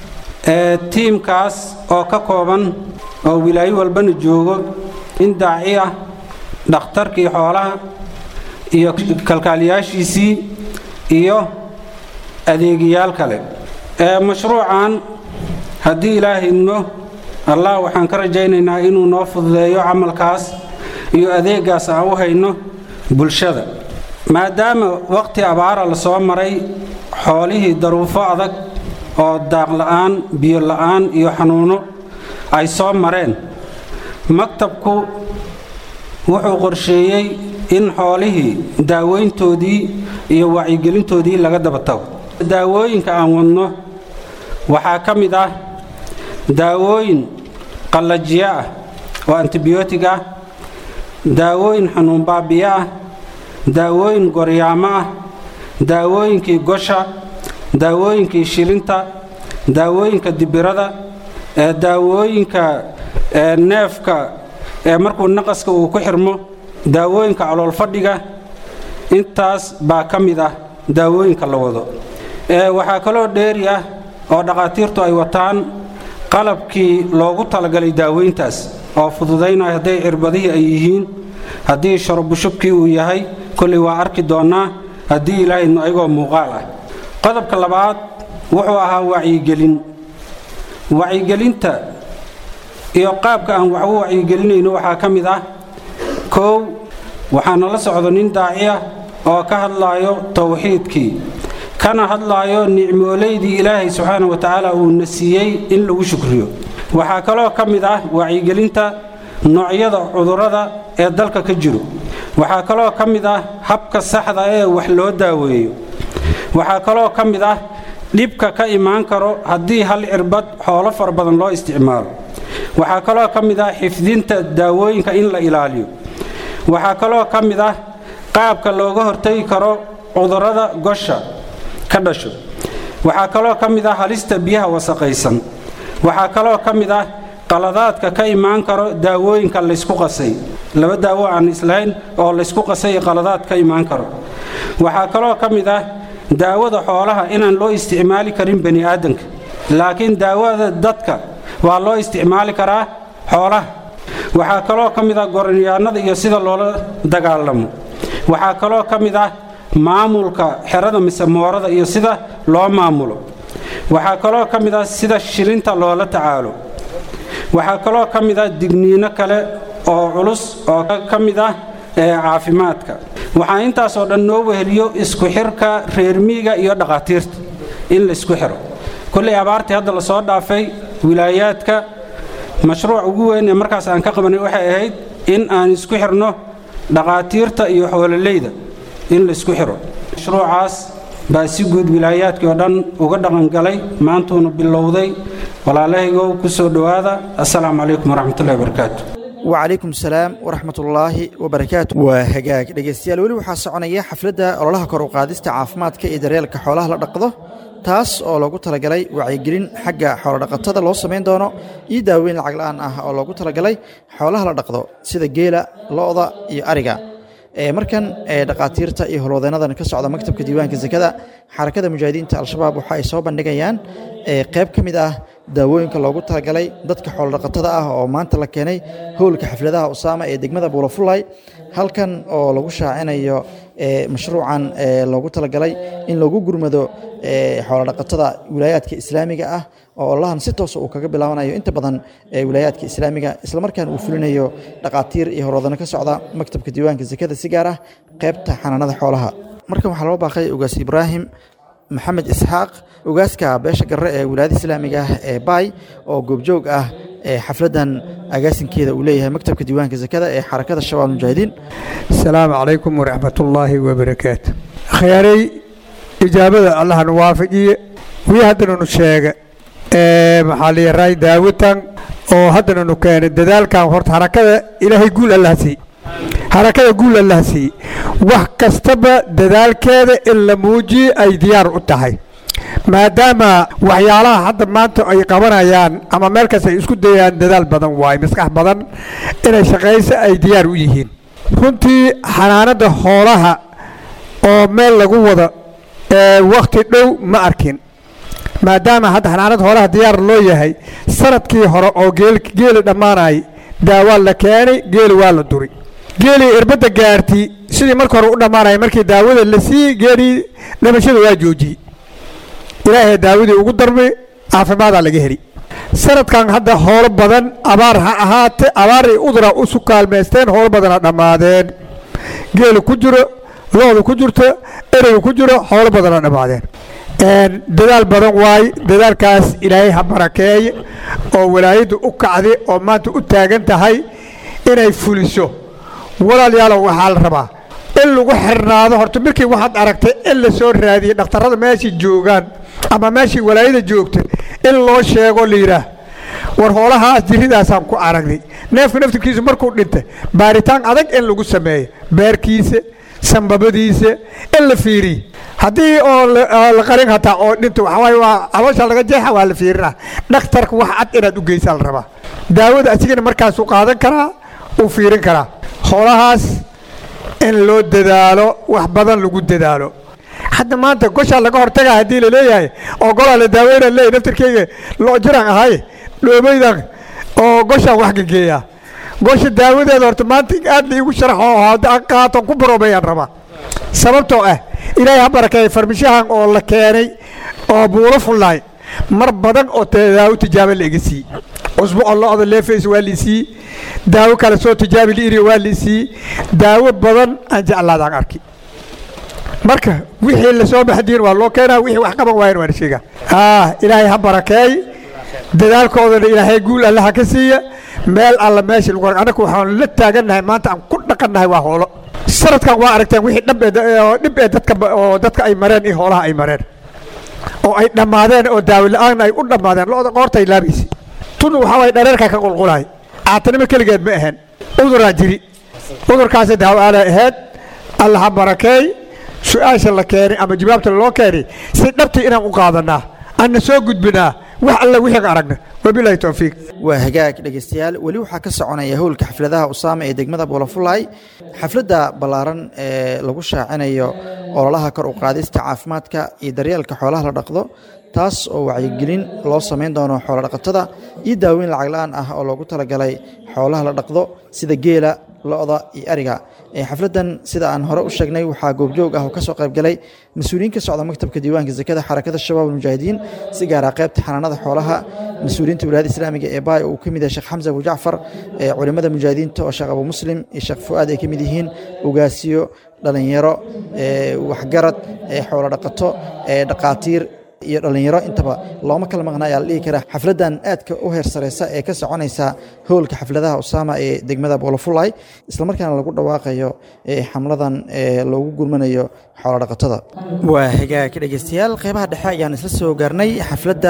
ee tiimkaas oo ka kooban oo wilaayo walbana joogo in daaci ah dhakhtarkii xoolaha iyo kalkaaliyaashiisii iyo adeegayaal kale ee mashruucan haddii ilaahay idmo allah waxaan ka rajaynaynaa inuu noo fududeeyo camalkaas iyo adeegaas aan u hayno bulshada maadaama waqhti abaara la soo maray xoolihii daruufo adag oo daaq la'aan biyo la'aan iyo xanuuno ay soo mareen maktabku wuxuu qorsheeyey in xoolihii daaweyntoodii iyo wacyigelintoodii laga daba tago daawooyinka aan wadno waxaa ka mid ah daawooyin qallajiyo ah oo antibiyootig ah daawooyin xanuun baabiyo ah daawooyin goryaamo ah daawooyinkii gosha daawooyinkii shilinta daawooyinka dibirada ee daawooyinka ee neefka ee markuu naqaska uu ku xirmo daawooyinka calool fadhiga intaas baa ka mid ah daawooyinka la wado ee waxaa kaloo dheeri ah oo dhakhaatiirtu ay wataan qalabkii loogu talagalay daaweyntaas oo fududaynaya hadday cirbadihii ay yihiin haddii sharobushubkii uu yahay kolley waa arki doonnaa haddii ilaahaynu ayagoo muuqaal ah qodobka labaad wuxuu ahaa wacyigelin wacyigelinta iyo qaabka aan wax u wacyigelinayno waxaa ka mid ah koow waxaana la socdo nin daaci ah oo ka hadlaayo towxiidkii kana hadlaayo nicmoolaydii ilaahay subxaana wa tacaala uuna siiyey in lagu shukriyo waxaa kaloo ka mid ah wacyigelinta noocyada cudurrada ee dalka ka jiro waxaa kaloo ka mid ah habka saxda ee wax loo daaweeyo waxaa kaloo ka mid ah dhibka ka imaan karo haddii hal cirbad xoolo fara badan loo isticmaalo waxaa kaloo ka mid ah xifdinta daawooyinka in la ilaaliyo waxaa kaloo ka mid ah qaabka looga hortagi karo cudurrada gosha ka dhasho waxaa kaloo ka mid ah halista biyaha wasaqaysan waxaa kaloo ka mid ah qaladaadka ka imaan karo daawooyinka laysku qasay laba daawo aan islahayn oo laysku qasay qaladaad ka imaan karo waxaa kaloo ka mid ah daawada xoolaha inaan loo isticmaali karin bani aadanka laakiin daawada dadka waa loo isticmaali karaa xoolaha waxaa kaloo ka mid ah goronyaanada iyo sida loola dagaalamo waxaa kaloo ka mid ah maamulka xerada mise moorada iyo sida loo maamulo waxaa kaloo ka mid ah sida shilinta loola tacaalo waxaa kaloo ka mid ah digniino kale oo culus oo ka mid ah ee caafimaadka waxaa intaasoo dhan noo weheliyo isku xirka reermiiga iyo dhakhaatiirta in laysku xiro kolley abaartii hadda lasoo dhaafay wilaayaadka mashruuc ugu weyn ee markaas aan ka qabanay waxay ahayd in aan isku xirno dhakhaatiirta iyo xoololeyda in laysku xiro mashruucaas baa si guud wilaayaadkii oo dhan uga dhaqangalay maantuuna bilowday walaalahaygow ku soo dhowaada assalaamu calaykum waraxmatullahi wabarakaatu wacalaykum salaam waraxmatullaahi wabarakaatu waa hagaag dhegaystayaal weli waxaa soconaya xafladda ololaha kor u qaadista caafimaadka iyo daryeelka xoolaha la dhaqdo taas oo loogu talagalay wacyigelin xagga xoolodhaqatada loo samayn doono iyo daaweyn lacag la'aan ah oo loogu talagalay xoolaha la dhaqdo sida geela lo'da iyo ariga markan dhakhaatiirta iyo howlwadeennadan ka socda maktabka diiwaanka sekada xarakada mujaahidiinta al-shabaab waxa ay soo bandhigayaan qayb ka mid ah daawooyinka loogu talagalay dadka xoolodhaqatada ah oo maanta la keenay howlka xafladaha usaama ee degmada buulafulay halkan oo lagu shaacinayo mashruucan loogu talagalay in lagu gurmado xoolodhaqatada wilaayaadka islaamiga ah oo olahan si toosa uu kaga bilaabanayo inta badan wilaayaadka islaamiga islamarkaana uu fulinayo dhakhaatiir iyo horwadano ka socda maktabka diiwaanka sekada si gaar ah qaybta xanaanada xoolaha markan waxaa loo baaqay ugaas ibraahim maxamed isxaaq ugaaska beesha garre ee wilaayada islaamiga ah ee baay oo goobjoog ah xafladan agaasinkeeda uu leeyahay maktabka diiwaanka sekada ee xarakada shabaab mujaahidiin asalaamu calaykum waraxmatullaahi wabarakaatu khyaarey ijaabada allahna waafajiye wii haddananu sheega maxaa liyaray daawitan oo haddananu keenay dadaalkan horta harakada ilaahay guul allaha siiy harakada guul allaha siiye wax kastaba dadaalkeeda in la muujiye ay diyaar u tahay maadaama waxyaalaha hadda maanta ay qabanayaan ama meel kasta ay isku dayaan dadaal badan waaye maskax badan inay shaqayso ay diyaar u yihiin runtii xanaanada xoolaha oo meel lagu wado wakhti dhow ma arkin maadaama hadda xanaanada xoolaha diyaar loo yahay sanadkii hore oo geeli dhammaanay daawaa la keenay geeli waa la duri geelii irbadda gaarti sidii marka hore u dhammaanaya markii daawada la siiyey geelii dhamashada waa joojiyey ilaahay daawadii ugu darmay caafimaadaa laga heli sanadkan hadda hoolo badan abaar ha ahaate abaaray udura usu kaalmaysteen hoolo badana dhammaadeen geelu ku jiro loodu ku jirto ereygu ku jiro hoolo badana dhammaadeen dadaal badan waaye dadaalkaas ilaahay ha barakeeye oo walaayaddu u kacday oo maanta u taagan tahay inay fuliso walaalayaalow waxaa la rabaa in lagu xirnaado horta markii waxaad aragtay in la soo raadiyey dhakhtarrada meeshai joogaan ama meeshii walaayada joogta in loo sheego layidhaah war hoolahaas jirridaasaan ku aragnay neefka naftirkiisa markuu dhintay baaritaan adag in lagu sameeyo beerkiisa sambabadiisa in la fiiriy haddii oo la qarin hataa oo dhinto waxawaaye waa caloosha laga jeexa waa la fiirina dhakhtarka wax cad inaad u geysaa la rabaa daawada asigana markaasuu qaadan karaa uu fiirin karaa howlahaas in loo dadaalo wax badan lagu dadaalo hadda maanta goshaa laga hortagaa haddii la leeyahay oo golaa la daaweyna leeyahay naftarkeyga loo jiraan ahay dhoobaydan oo goshaan wax gageeya gosha daawadeeda horta maanta aad la iigu sharaxo hadda aan qaato ku baroobeeyaan rabaa sababtoo ah ilaahay ha barakeeya farmishahan oo la keenay oo buuro fullaay mar badan oo daawo tijaabo la iga siiyey cusbo oo lo-da leefays waa liisii daawo kale soo tijaabi liiri waa liisii daawo badan aan jeclaadaan arki marka wixii lasoo baxdiin waa loo keenaa wixii wax qaban waayan waan sheegaa ah ilaahay ha barakeey dadaalkoodana ilaahay guul allaha ka siiya meel alla meesha lagu anaku waxaan la taagannahay maanta aan ku dhaqannahay waa hoolo sanadkan waa aragteen wixii dhab ee dhib ee dadka oo dadka ay mareen iyo hoolaha ay mareen oo ay dhammaadeen oo daawo la-aan ay u dhammaadeen lo-da qoortay laabaysa tun waxaa waye dhareerkaa ka qulqulahay caatanimo keligeed ma ahayn uduraa jiri udurkaasi daawo aanay ahayd alla ha barakeey su-aasha la keenay ama jawaabta loo keenay si dhabtii inaan u qaadanaa anna soo gudbinaa wax alle wixii aragna wabilaahi towfiiq waa hagaag dhegaystayaal weli waxaa ka soconaya howlka xafladaha usaama ee degmada boolofulay xafladda ballaaran ee lagu shaacinayo ololaha kor u qaadista caafimaadka iyo daryeelka xoolaha la dhaqdo taas oo wacyigelin loo samayn doono xoolodhaqatada iyo daaweyn lacag la-aan ah oo loogu talagalay xoolaha la dhaqdo sida geela lo-da iyo ariga xafladdan sida aan hore u sheegnay waxaa goobjoog ah oo ka soo qaybgalay mas-uuliyiin ka socda maktabka diiwaanka zakada xarakada shabaab almujaahidiin si gaara qaybta xanaanada xoolaha mas-uuliyiinta wilaayada islaamiga ee baay uu ka mid yahay sheekh xamse abu jacfar culimada mujaahidiinta oo sheekh abu muslim iyo sheekh fu'aad ay ka mid yihiin ugaasiyo dhalinyaro waxgarad xoolo dhaqato dhaqaatiir iyo dhallinyaro intaba looma kala maqnaa ayaa la dhihi karaa xafladdan aadka u heer sareysa ee ka soconaysa howlka xafladaha usaama ee degmada boolofulay islamarkaana lagu dhawaaqayo xamladan loogu gurmanayo xoolodhaqatada waa hagaag dhegeystayaal qeybaha dhexe ayaan isla soo gaarnay xafladda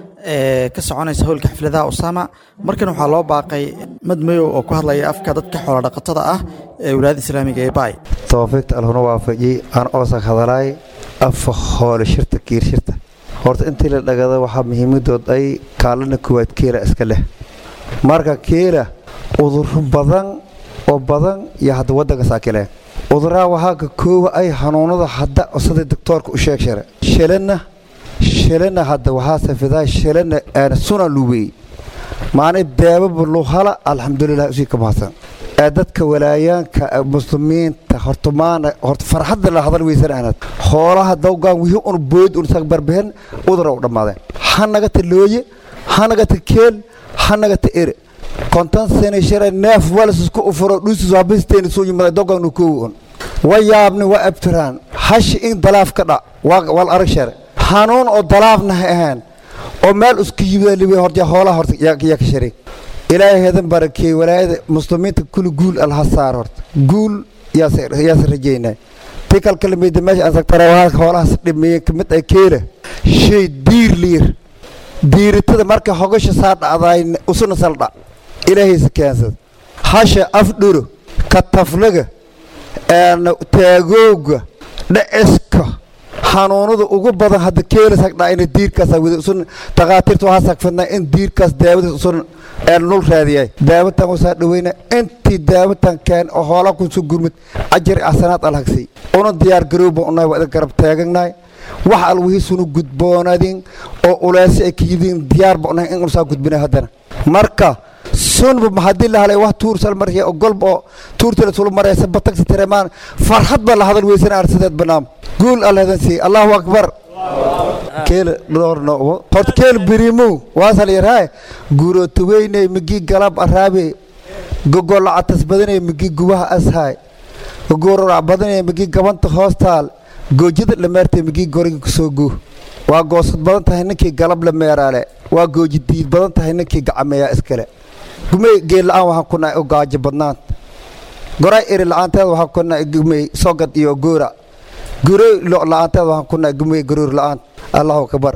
ka soconaysa howlka xafladaha usaama markan waxaa loo baaqay madmayow oo ku hadlaya afka dadka xoolodhaqatada ah ee wilaayada islaamiga ee baay tawfiiqta alhuna waafajiyey aan oosak hadalaay afa hoole shirta kiir shirta horta intii la dhagada waxaa muhiimadood ay kaalana koowaad keela iska leh marka keela uduro badan oo badan iyo hadda waddanka saakileen uduraa waxaa ka koowa ay hanuunada hadda sida doctoorka u sheeg share shalana shalana hadda waxaa safidaa shalana aana suna luweey maanay daababa luhala alxamdulilah usii ka mahadsan ee dadka walaayaanka muslimiinta horta maana horta farxadda la hadal weysan aanad hoolaha dawgaan wixii un bood un sag barbehen udura u dhammaadeen ha nagata looye ha nagata keel ha nagata ere konton sene shara neef walis isku ufuro dhuusis waabisteeni soo yimada dawgaan nu koowi un wa yaabni wa abtiraan hashi in dalaaf ka dha wal arag share hanuun oo dalaafna ha ahaan oo meel isku yimida liwe horta hoolaha horta yaa ka shareeg ilaahay heedan barakeey walaayada muslimiinta kuli guul alha saar horta guul yaase rajeynay ti kalkalameyda meesha aan sagtarawahaadka hoolahaas dhimeeyeen kamid ay keela shay diir liir diiritada marka hogasha saa dhacdaay usuna saldha ilaahaysa keensad hasha afdhuro kataflaga taagooga dhaciska xanuunada ugu badan hadda keela sagdhaa ina diirkaasa wada usun takhaatiirta waxaa sagfadnaa in diirkaas daawadiis usun nul raadiyay daawatan wasaa dhaweyna intii daawatan keen oo hoola kusu gurmud ajari asanaad alhagsay una diyaar garowba unahay waa idin garab taaganahay wax alwihiisunu gudboonadin oo uleesi ay ka yidiin diyaarba unahay in usaa gudbina haddana marka sunba haddii la halay wax tuursal markay ogolba oo tuurtala sula maraysa batagsi tiremaan farxad ba la hadal weysan arsideed banaam guul alladan sii allahu akbar keel dhorno hort keel birimu waasal yarhaay guurotaweyne migi galab araabe gogolacatas badanay migi gubaha ashaay gogororac badanay migi gabanta hoostaal goojida dhameertay migi goriga kusoo guu waa goosad badan tahay ninkii galab la meeraale waa gooji diid badan tahay ninkii gacameeyaa iskale gumey geel la-aan waxaan ku nahay gaajo badnaanta goray eri la-aanteed waxaan ku nahay gumey sogad iyo goora gurey lo la-aanteed waxaan ku nahay gumey garoor la-aan allahu akbar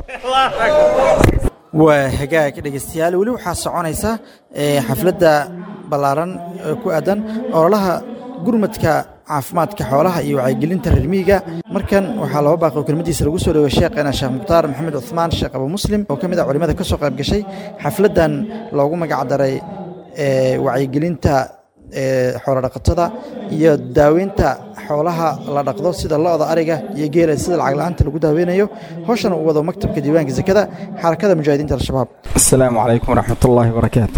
waa hagaag dhegeystayaal weli waxaa soconaysa xafladda ballaaran ku aadan ololaha gurmadka caafimaadka xoolaha iyo wacyigelinta reer miyiga markan waxaa laba baaqi oo kelmadiisa lagu soo dhowey sheekhana sheekh mukhtaar maxamed cuhmaan sheekh abu muslim oo ka mid ah culimada ka soo qayb gashay xafladdan loogu magac daray wacyigelinta xoolodhaqatada iyo daaweynta xoolaha la dhaqdo sida lo-da ariga iyo geela sida lacag la-aanta lagu daaweynayo howshana uu wado maktabka diiwaanka sekada xarakada mujaahidiinta al-shabaab asalaamu calaykum waraxmatullaahi wabarakaatu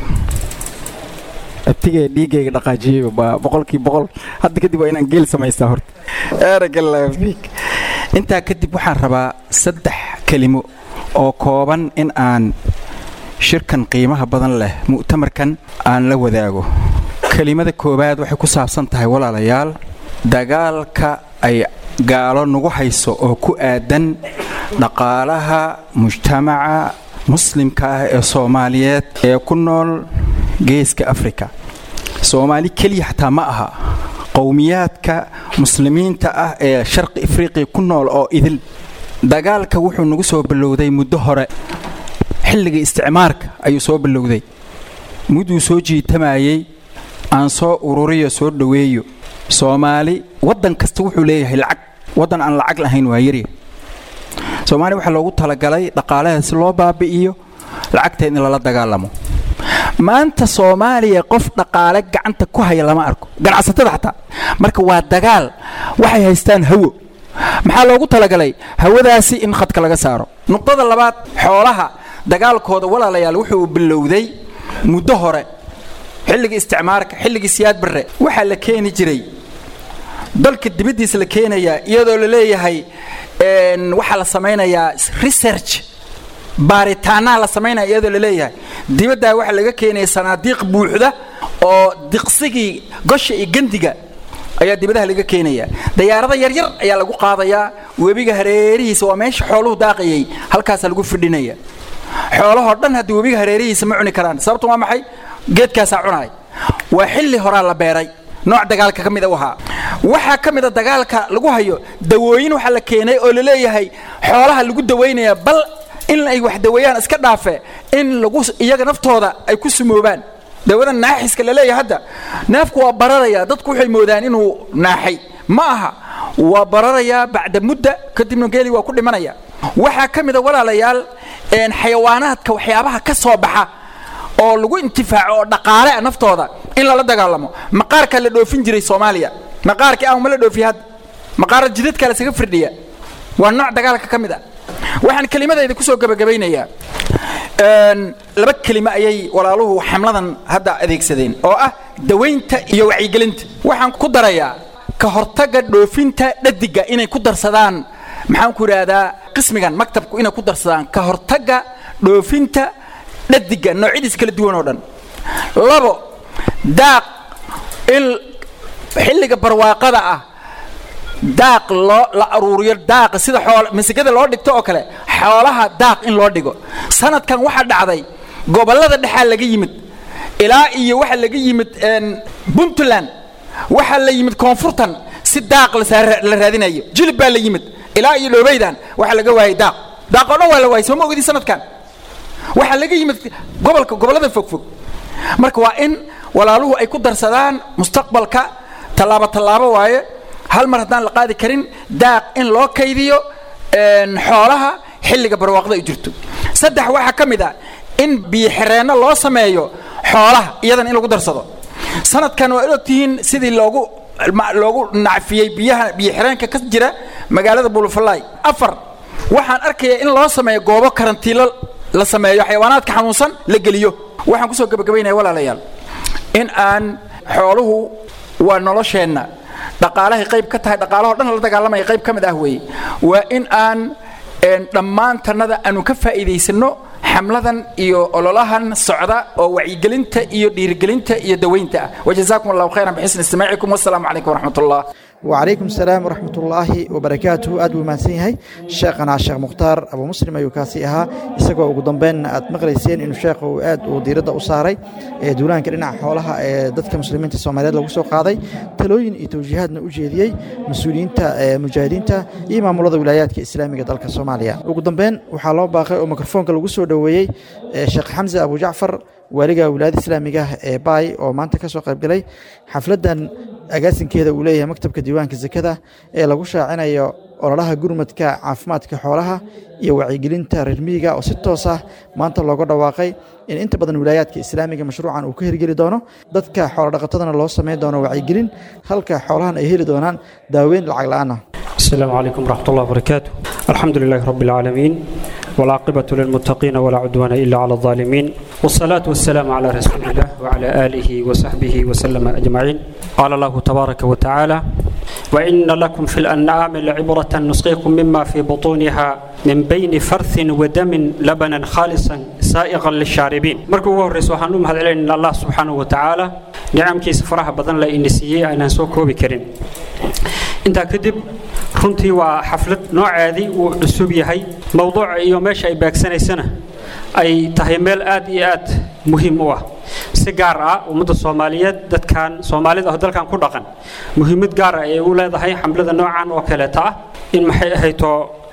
abtigee dhiiggayga dhaqaajiyey baa boqolkii boqol hadda kadib waa inaan geel samaystaa horta eragalaafiik intaa kadib waxaan rabaa saddex kelimo oo kooban in aan shirkan qiimaha badan leh mu'tamarkan aan la wadaago kelimada koowaad waxay ku saabsan tahay walaalayaal dagaalka ay gaalo nagu hayso oo ku aadan dhaqaalaha mujtamaca muslimka ah ee soomaaliyeed ee ku nool geeska afrika soomaali keliya xataa ma aha qowmiyaadka muslimiinta ah ee sharqi afriqiya ku nool oo idil dagaalka wuxuu nagu soo ballowday muddo hore xilliga isticmaarka ayuu soo ballowday mudduu soo jiitamayey aan soo ururiyo soo dhoweeyo soomaali waddan kasta wuxuu leeyahay lacag waddan aan lacag lahayn waa yarya soomaaliya waxaa loogu talagalay dhaqaalaha si loo baabi'iyo lacagteed in lala dagaalamo maanta soomaaliya qof dhaqaale gacanta ku haya lama arko ganacsatada xataa marka waa dagaal waxay haystaan hawo maxaa loogu talagalay hawadaasi in khadka laga saaro nuqdada labaad xoolaha dagaalkooda walaalayaal wuxuu bilowday muddo hore xilligii isticmaarka xilligii siyaad barre waxaa la keeni jiray dalka dibaddiisa la keenayaa iyadoo la leeyahay waxaa la samaynayaa research baaritaanaa la samaynaya iyadoo la leeyahay dibaddaa waxaa laga keenaya sanaadiiq buuxda oo diqsigii gosha iyo gandiga ayaa dibadaha laga keenaya dayaarada yaryar ayaa lagu qaadayaa webiga hareerihiisa waa meesha xooluhu daaqayay halkaasaa lagu fidhinaya xoolahoo dhan haddii webiga hareerihiisa ma cuni karaan sababtu waa maxay geedkaasaa cunaay waa xilli horaa la beeray nooc dagaalka ka mida u ahaa waxaa ka mida dagaalka lagu hayo dawooyin waxaa la keenay oo la leeyahay xoolaha lagu dawaynaya bal in ay wax daweeyaan iska dhaafe in lagu iyaga naftooda ay ku sumoobaan dawada naaxiska la leeyahay hadda neefku waa bararaya dadku waxay moodaan inuu naaxay ma aha waa bararayaa bacda mudda kadibna geeli waa ku dhimanaya waxaa ka mida walaalayaal xayawaanaadka waxyaabaha ka soo baxa oo lagu intifaaco oo dhaqaale ah naftooda in lala dagaalamo maqaarkaa la dhoofin jiray soomaaliya maqaarkii ahuma la dhoofiya hadda maqaara jidadkaa lasaga firdhiya waa nooc dagaalka ka mid a waxaan kelimadayda kusoo gabagabaynayaa laba kelimo ayay walaaluhu xamladan hadda adeegsadeen oo ah dawaynta iyo wacyigelinta waxaan ku darayaa ka hortagga dhoofinta dhadiga inay ku darsadaan maxaan ku idhaahdaa qismigan maktabku inay ku darsadaan ka hortagga dhoofinta dhadiga noocyadiis kala duwan oo dhan labo daaq in xilliga barwaaqada ah daaq loo la aruuriyo daaqa sida xool masigada loo dhigto oo kale xoolaha daaq in loo dhigo sanadkan waxaa dhacday gobollada dhexaa laga yimid ilaa iyo waxaa laga yimid puntland waxaa la yimid koonfurtan si daaq la raadinayo jilib baa la yimid ilaa iyo dhoobeydan waxaa laga waayay daaq daaqoo dhan waa la waayay soo ma ogdi sanadkan waxaa laga yimid gobolka gobollada fogfog marka waa in walaaluhu ay ku darsadaan mustaqbalka tallaabo tallaabo waaye hal mar haddaan la qaadi karin daaq in loo kaydiyo xoolaha xilliga barwaaqda ay jirto saddex waxaa ka mid ah in biyoxireenno loo sameeyo xoolaha iyadan in lagu darsado sanadkan waa ogtihiin sidii loogu loogu nacfiyey biyaha biyoxireenka ka jira magaalada bulufalay afar waxaan arkayaa in loo sameeyo goobo karantiilo la sameeyo xayawaanaadka xanuunsan la geliyo waxaan kusoo gabagabaynaya walaalayaal in aan xooluhu waa nolosheenna dhaqaalahay qayb ka tahay dhaqaalahoo dhan la dagaalamaya qayb ka mid ah weeye waa in aan dhammaantannada aanu ka faa'iidaysanno xamladan iyo ololahan socda oo wacyigelinta iyo dhiirigelinta iyo daweynta ah wajazaakum allahu khayran bixisni istimaacikum wassalaamu calaykum waraxmat ullah وعليكم السلام ورحمة الله وبركاته أدو ما سيهي شيخنا الشيخ مختار أبو مسلم أيو كاسيها إساقو أقو دنبين أد مغريسين إنو شيخو أد وديرد أصاري دولان كرنا حولها دادك مسلمين تسوماليات لو سو قاضي تلوين إتوجيهاتنا أجيديي مسؤولين تا مجاهدين تا إمام الله ولايات كإسلامية دالك الصومالية أقو دنبين وحالو باقي وميكروفون كالو سو دوويي شيخ حمزة أبو جعفر waaliga wilaayada islaamiga ah ee baay oo maanta ka soo qaybgalay xafladdan agaasinkeeda uu leeyahay maktabka diiwaanka sekada ee lagu shaacinayo ololaha gurmadka caafimaadka xoolaha iyo wacyigelinta reer miyiga oo si toos ah maanta looga dhawaaqay in inta badan wilaayaadka islaamiga mashruucan uu ka hirgeli doono dadka xoolodhaqatadana loo samayn doono wacyigelin halka xoolahan ay heli doonaan daaweyn lacag la'aan ah السلام عليكم ورحمة الله وبركاته الحمد لله رب العالمين والعاقبة للمتقين ولا عدوان إلا على الظالمين والصلاة والسلام على رسول الله وعلى آله وصحبه وسلم أجمعين قال الله تبارك وتعالى وإن لكم في الأنعام لعبرة نسقيكم مما في بطونها من بين فرث ودم لبنا خالصا سائغا للشاربين مركو هو الرسول هنوم هذا إن الله سبحانه وتعالى نعم كيس فرح بدن لا إنسية أنا سوكو بكرين intaa kadib runtii waa xaflad nooceedii uu cusub yahay mowduuca iyo meesha ay baagsanaysana ay tahay meel aad iyo aad muhiim u ah si gaar ah ummadda soomaaliyeed dadkan soomaalida ah dalkan ku dhaqan muhiimad gaar ah ay u leedahay xamlada noocan oo kaleeta ah in maxay ahayto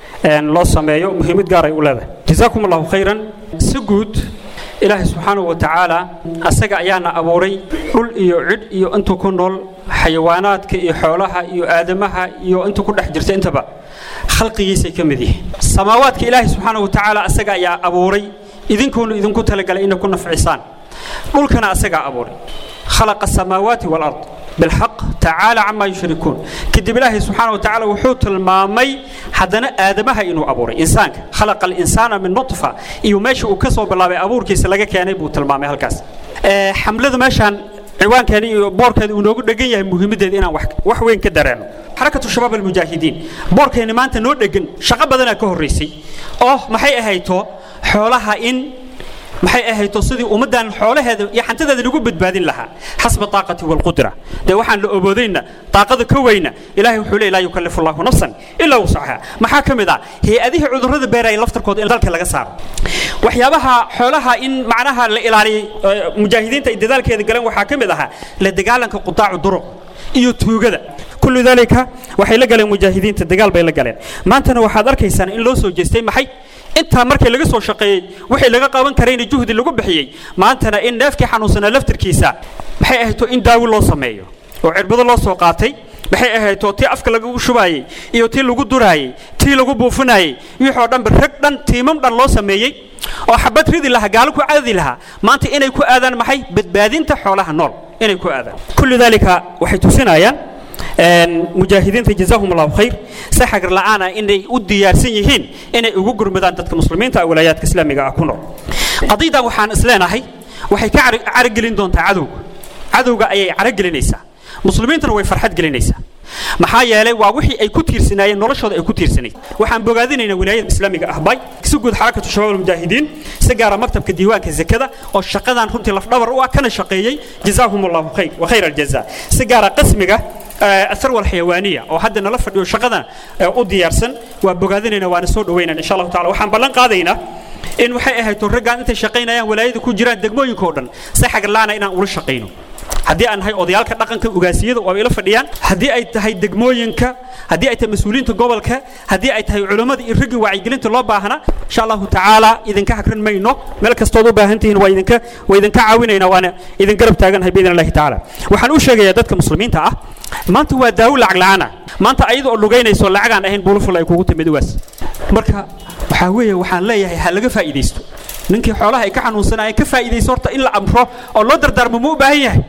loo sameeyo muhiimad gaar ay u leedahay jazaakum allahu khayran si guud ilaahay subxaanahu wa tacaala asaga ayaana abuuray dhul iyo cidh iyo intuu ku nool xayawaanaadka iyo xoolaha iyo aadamaha iyo intuu ku dhex jirta intaba khalqigiisay ka mid yihiin samaawaadka ilaahay subxaanahu wa tacaala asaga ayaa abuuray idinkuuna idinku talagalay inay ku nafcisaan dhulkana asagaa abuuray khalaqa asamaawaati waalard بالحق تعالى عما يشركون كدب الله سبحانه وتعالى وحوت المامي حدنا آدمها إنه أبوري إنسان خلق الإنسان من نطفة إيو ماشي وكسو بالله أبور كيس لقى كياني بوت المامي هالكاس أه حملة ماشان عوان كان بور كان ونوغو دغن yahay muhiimadeeda inaan wax wax weyn ka dareeno xarakatu shabaab almujaahidiin boorkeena maanta noo dhegan shaqo badan ka horeysay oo maxay ahayto xoolaha in maxay ahayto sidii ummadan xoolaheeda iyo xantadeeda lagu badbaadin lahaa xasba taaqati walqudra dee waxaan la oboodayna taaqada ka weyna ilaahay wuxuu leeyahay laa yukallifu allahu nafsan ilaa wusacaha maxaa ka mid ah hay-adihii cudurrada beeraya laftarkooda in dalka laga saaro waxyaabaha xoolaha in macnaha la ilaaliyo mujaahidiinta ay dadaalkeeda galeen waxaa ka mid ahaa la dagaalanka qutaacu duruq iyo tuugada kullu dalika waxay la galeen mujaahidiinta dagaal bay la galeen maantana waxaad arkaysaan in loo soo jeestay maxay intaa markii laga soo shaqeeyey wixii laga qaban karayna juhdi lagu bixiyey maantana in neefkii xanuunsanaa laftirkiisa maxay ahayto in daawi loo sameeyo oo cirbado loo soo qaatay maxay ahayto tii afka lagu shubaayey iyo tii lagu duraayey tii lagu buufinayey wixoo dhanba rag dhan tiimam dhan loo sameeyey oo xabad ridi lahaa gaalo ku caadi lahaa maanta inay ku aadaan maxay badbaadinta xoolaha nool inay ku aadaan kullu dalika waxay tusinayaan mujaahidiinta jazaahum allahu khayr si xagar la'aan ah inay u diyaarsan yihiin inay ugu gurmadaan dadka muslimiinta walaayaadka islaamiga ah ku nool qadiidan waxaan isleenahay waxay ka caragelin doontaa cadowga cadowga ayay caragelinaysaa muslimiintana way farxad gelinaysaa maxaa yeelay waa wixii ay ku tiirsanaayeen noloshooda ay ku tiirsanayd waxaan bogaadinaynaa wilaayada islaamiga ah bay si guud xarakatu shabaab almujaahidiin si gaara maktabka diiwaanka zakada oo shaqadan runtii lafdhabar u ah kana shaqeeyey jazaahum allahu khayr wa khayr aljaza si gaara qasmiga الثروة الحيوانية أو حد نلف فديو شقدا أوديارسن وبقادنا وأنا سود وين إن شاء الله تعالى وحن بلن قاضينا إن وحي أهل ترجع أنت شقينا يا ولايد كون جيران دقموين كودن سحق لنا إن أول شقينه haddii aan nahay odayaalka dhaqanka ugaasiyada oo ay la fadhiyaan haddii ay tahay degmooyinka haddii ay tahay mas-uuliyiinta gobolka haddii ay tahay culummada iyo raggi wacyigelinta loo baahna insha allahu tacaala idinka hagran mayno meel kastood u baahan tihiin waa idinka waa idinka caawinaynaa waana idin garab taaganahay biidn allahi tacaala waxaan u sheegayaa dadka muslimiinta ah maanta waa daawo lacag la'aan ah maanta ayada oo lugaynayso lacagaan ahayn buluful ay kugu timid ugaas marka waxaa weeye waxaan leeyahay ha laga faa'iidaysto ninkii xoolaha ay ka xanuunsanayeen ka faa'iidaysto horta in la amro oo loo dardaarmo ma u baahan yahay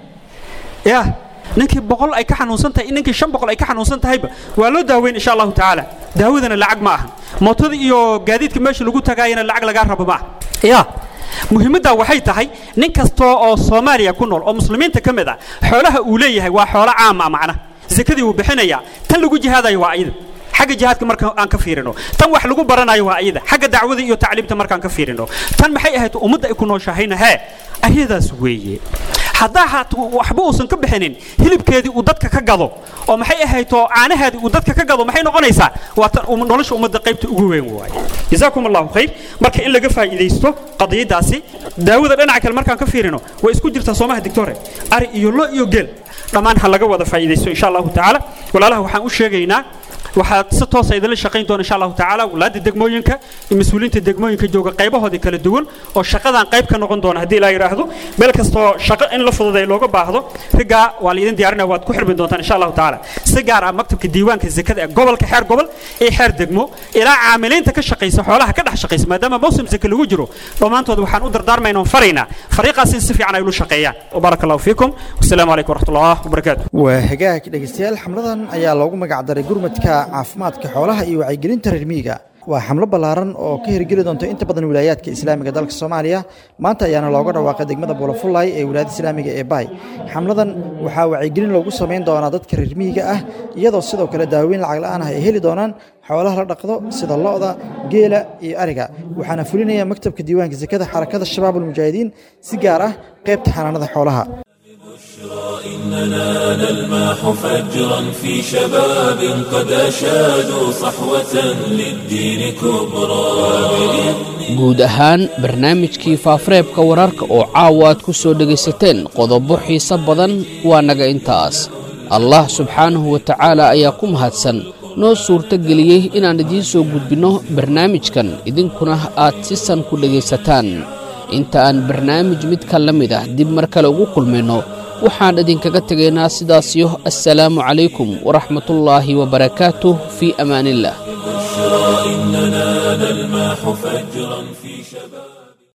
ya ninkii boqol ay ka xanuunsan tahay ninkii shan boqol ay ka xanuunsan tahayba waa loo daaweyn insha allahu tacaala daawadana lacag ma aha mootada iyo gaadiidka meesha lagu tagaayana lacag lagaa rabo ma aha ya muhiimaddaa waxay tahay nin kastoo oo soomaaliya ku nool oo muslimiinta ka mid ah xoolaha uu leeyahay waa xoolo caam ah macna zakadii wuu bixinayaa tan lagu jihaadayo waa ayada xagga jihaadka marka aan ka fiirino tan wax lagu baranayo waa ayada xagga dacwada iyo tacliimta markaan ka fiirino tan maxay ahayd ummadda ay ku nooshahayna hee ayadaas weeye haddaa haat waxba uusan ka bixinin hilibkeedii uu dadka ka gado oo maxay ahayto caanaheedii uu dadka ka gado maxay noqonaysaa waa tan nolosha ummadda qaybta ugu weyn waaye jazaakum allahu khayr marka in laga faa'iidaysto qadiyadaasi daawada dhinaca kale markaan ka fiirino way isku jirtaa soomaha dictore ari iyo lo iyo geel dhammaan ha laga wada faa'iidaysto insha allahu tacaala walaalaha waxaan u sheegaynaa waxaa si toosa idinla shaqayn doona insha allahu tacaala walaada degmooyinka iyo mas-uuliyiinta degmooyinka jooga qaybahoodii kala duwan oo shaqadan qayb ka noqon doona haddii ilaa yidhaahdo meel kastoo shaqo in la fududay looga baahdo rigaa waa laidin diyaarinaya waad ku xirmi doontaan insha allahu tacaala si gaar ah maktabka diiwaanka zakada ee gobolka xeer gobol iyo xeer degmo ilaa caamiliinta ka shaqaysa xoolaha ka dhex shaqaysa maadaama mawsim zaka lagu jiro dhammaantood waxaan u dardaarmaynaa oon faraynaa fariiqaas in si fiican ay ulu shaqeeyaan wabaaraka allahu fiikum wasalaamu calaykum waraxmatullah wabarakaatu waa hagaag dhegaystayaal xamladan ayaa loogu magac daray gurmadka caafimaadka xoolaha iyo wacyigelinta reer miyiga waa xamlo ballaaran oo ka hirgeli doonta inta badan wilaayaadka islaamiga dalka soomaaliya maanta ayaana looga dhawaaqay degmada buulafullay ee wilaayada islaamiga ee baay xamladan waxaa wacyigelin loogu samayn doonaa dadka reer miyiga ah iyadoo sidoo kale daaweyn lacag la'aan ah ay heli doonaan xoolaha la dhaqdo sida lo'da geela iyo ariga waxaana fulinaya maktabka diiwaanka sakada xarakada shabaab almujaahidiin si gaar ah qaybta xanaanada xoolaha إننا نلمح فجرا في شباب قد أشادوا صحوة للدين كبرى guud ahaan barnaamijkii faafareebka wararka oo caawa aad ku soo dhegaysateen qodobo xiise badan waa naga intaas allah subxaanahu wa tacaala ayaa ku mahadsan noo suurto geliyey inaan idiin soo gudbinno barnaamijkan idinkuna aad si san ku dhegaysataan inta aan barnaamij midka la mid ah dib mar kale ugu kulmayno waxaan idinkaga tegaynaa sidaasiyo assalaamu calaykum waraxmatullaahi wabarakaatuh fii amaaniillah إننا نلمح فجرا في